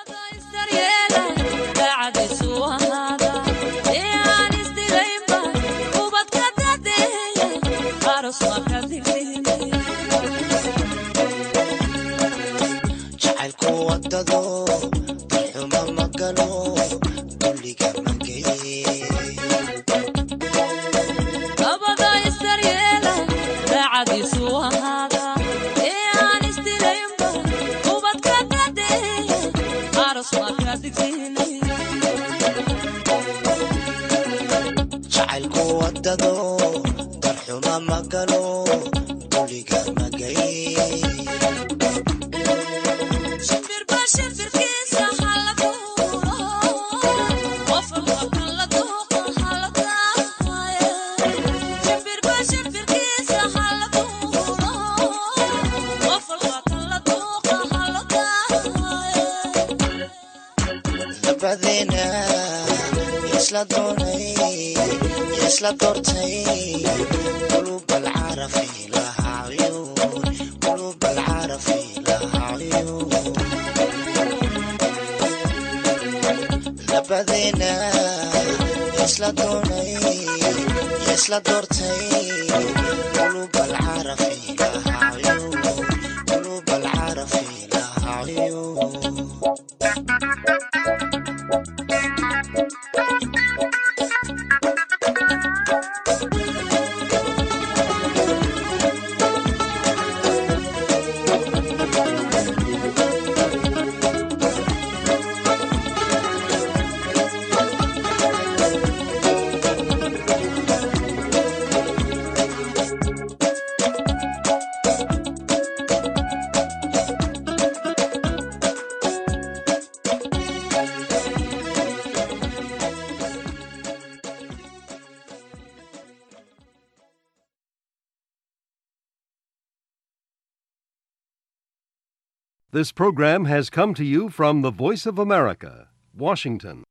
jacaylku wadado darxuma magalo duliga magay labadena isla doonay isla doortay qulub alcarafi laha cuyuun qulub alcarafi laha cuyuun labadena isla doonay isla doortay qulub alcarafi laha cuyuun qulub alcarafi laha cuyuun This program has come to you from the Voice of America, Washington.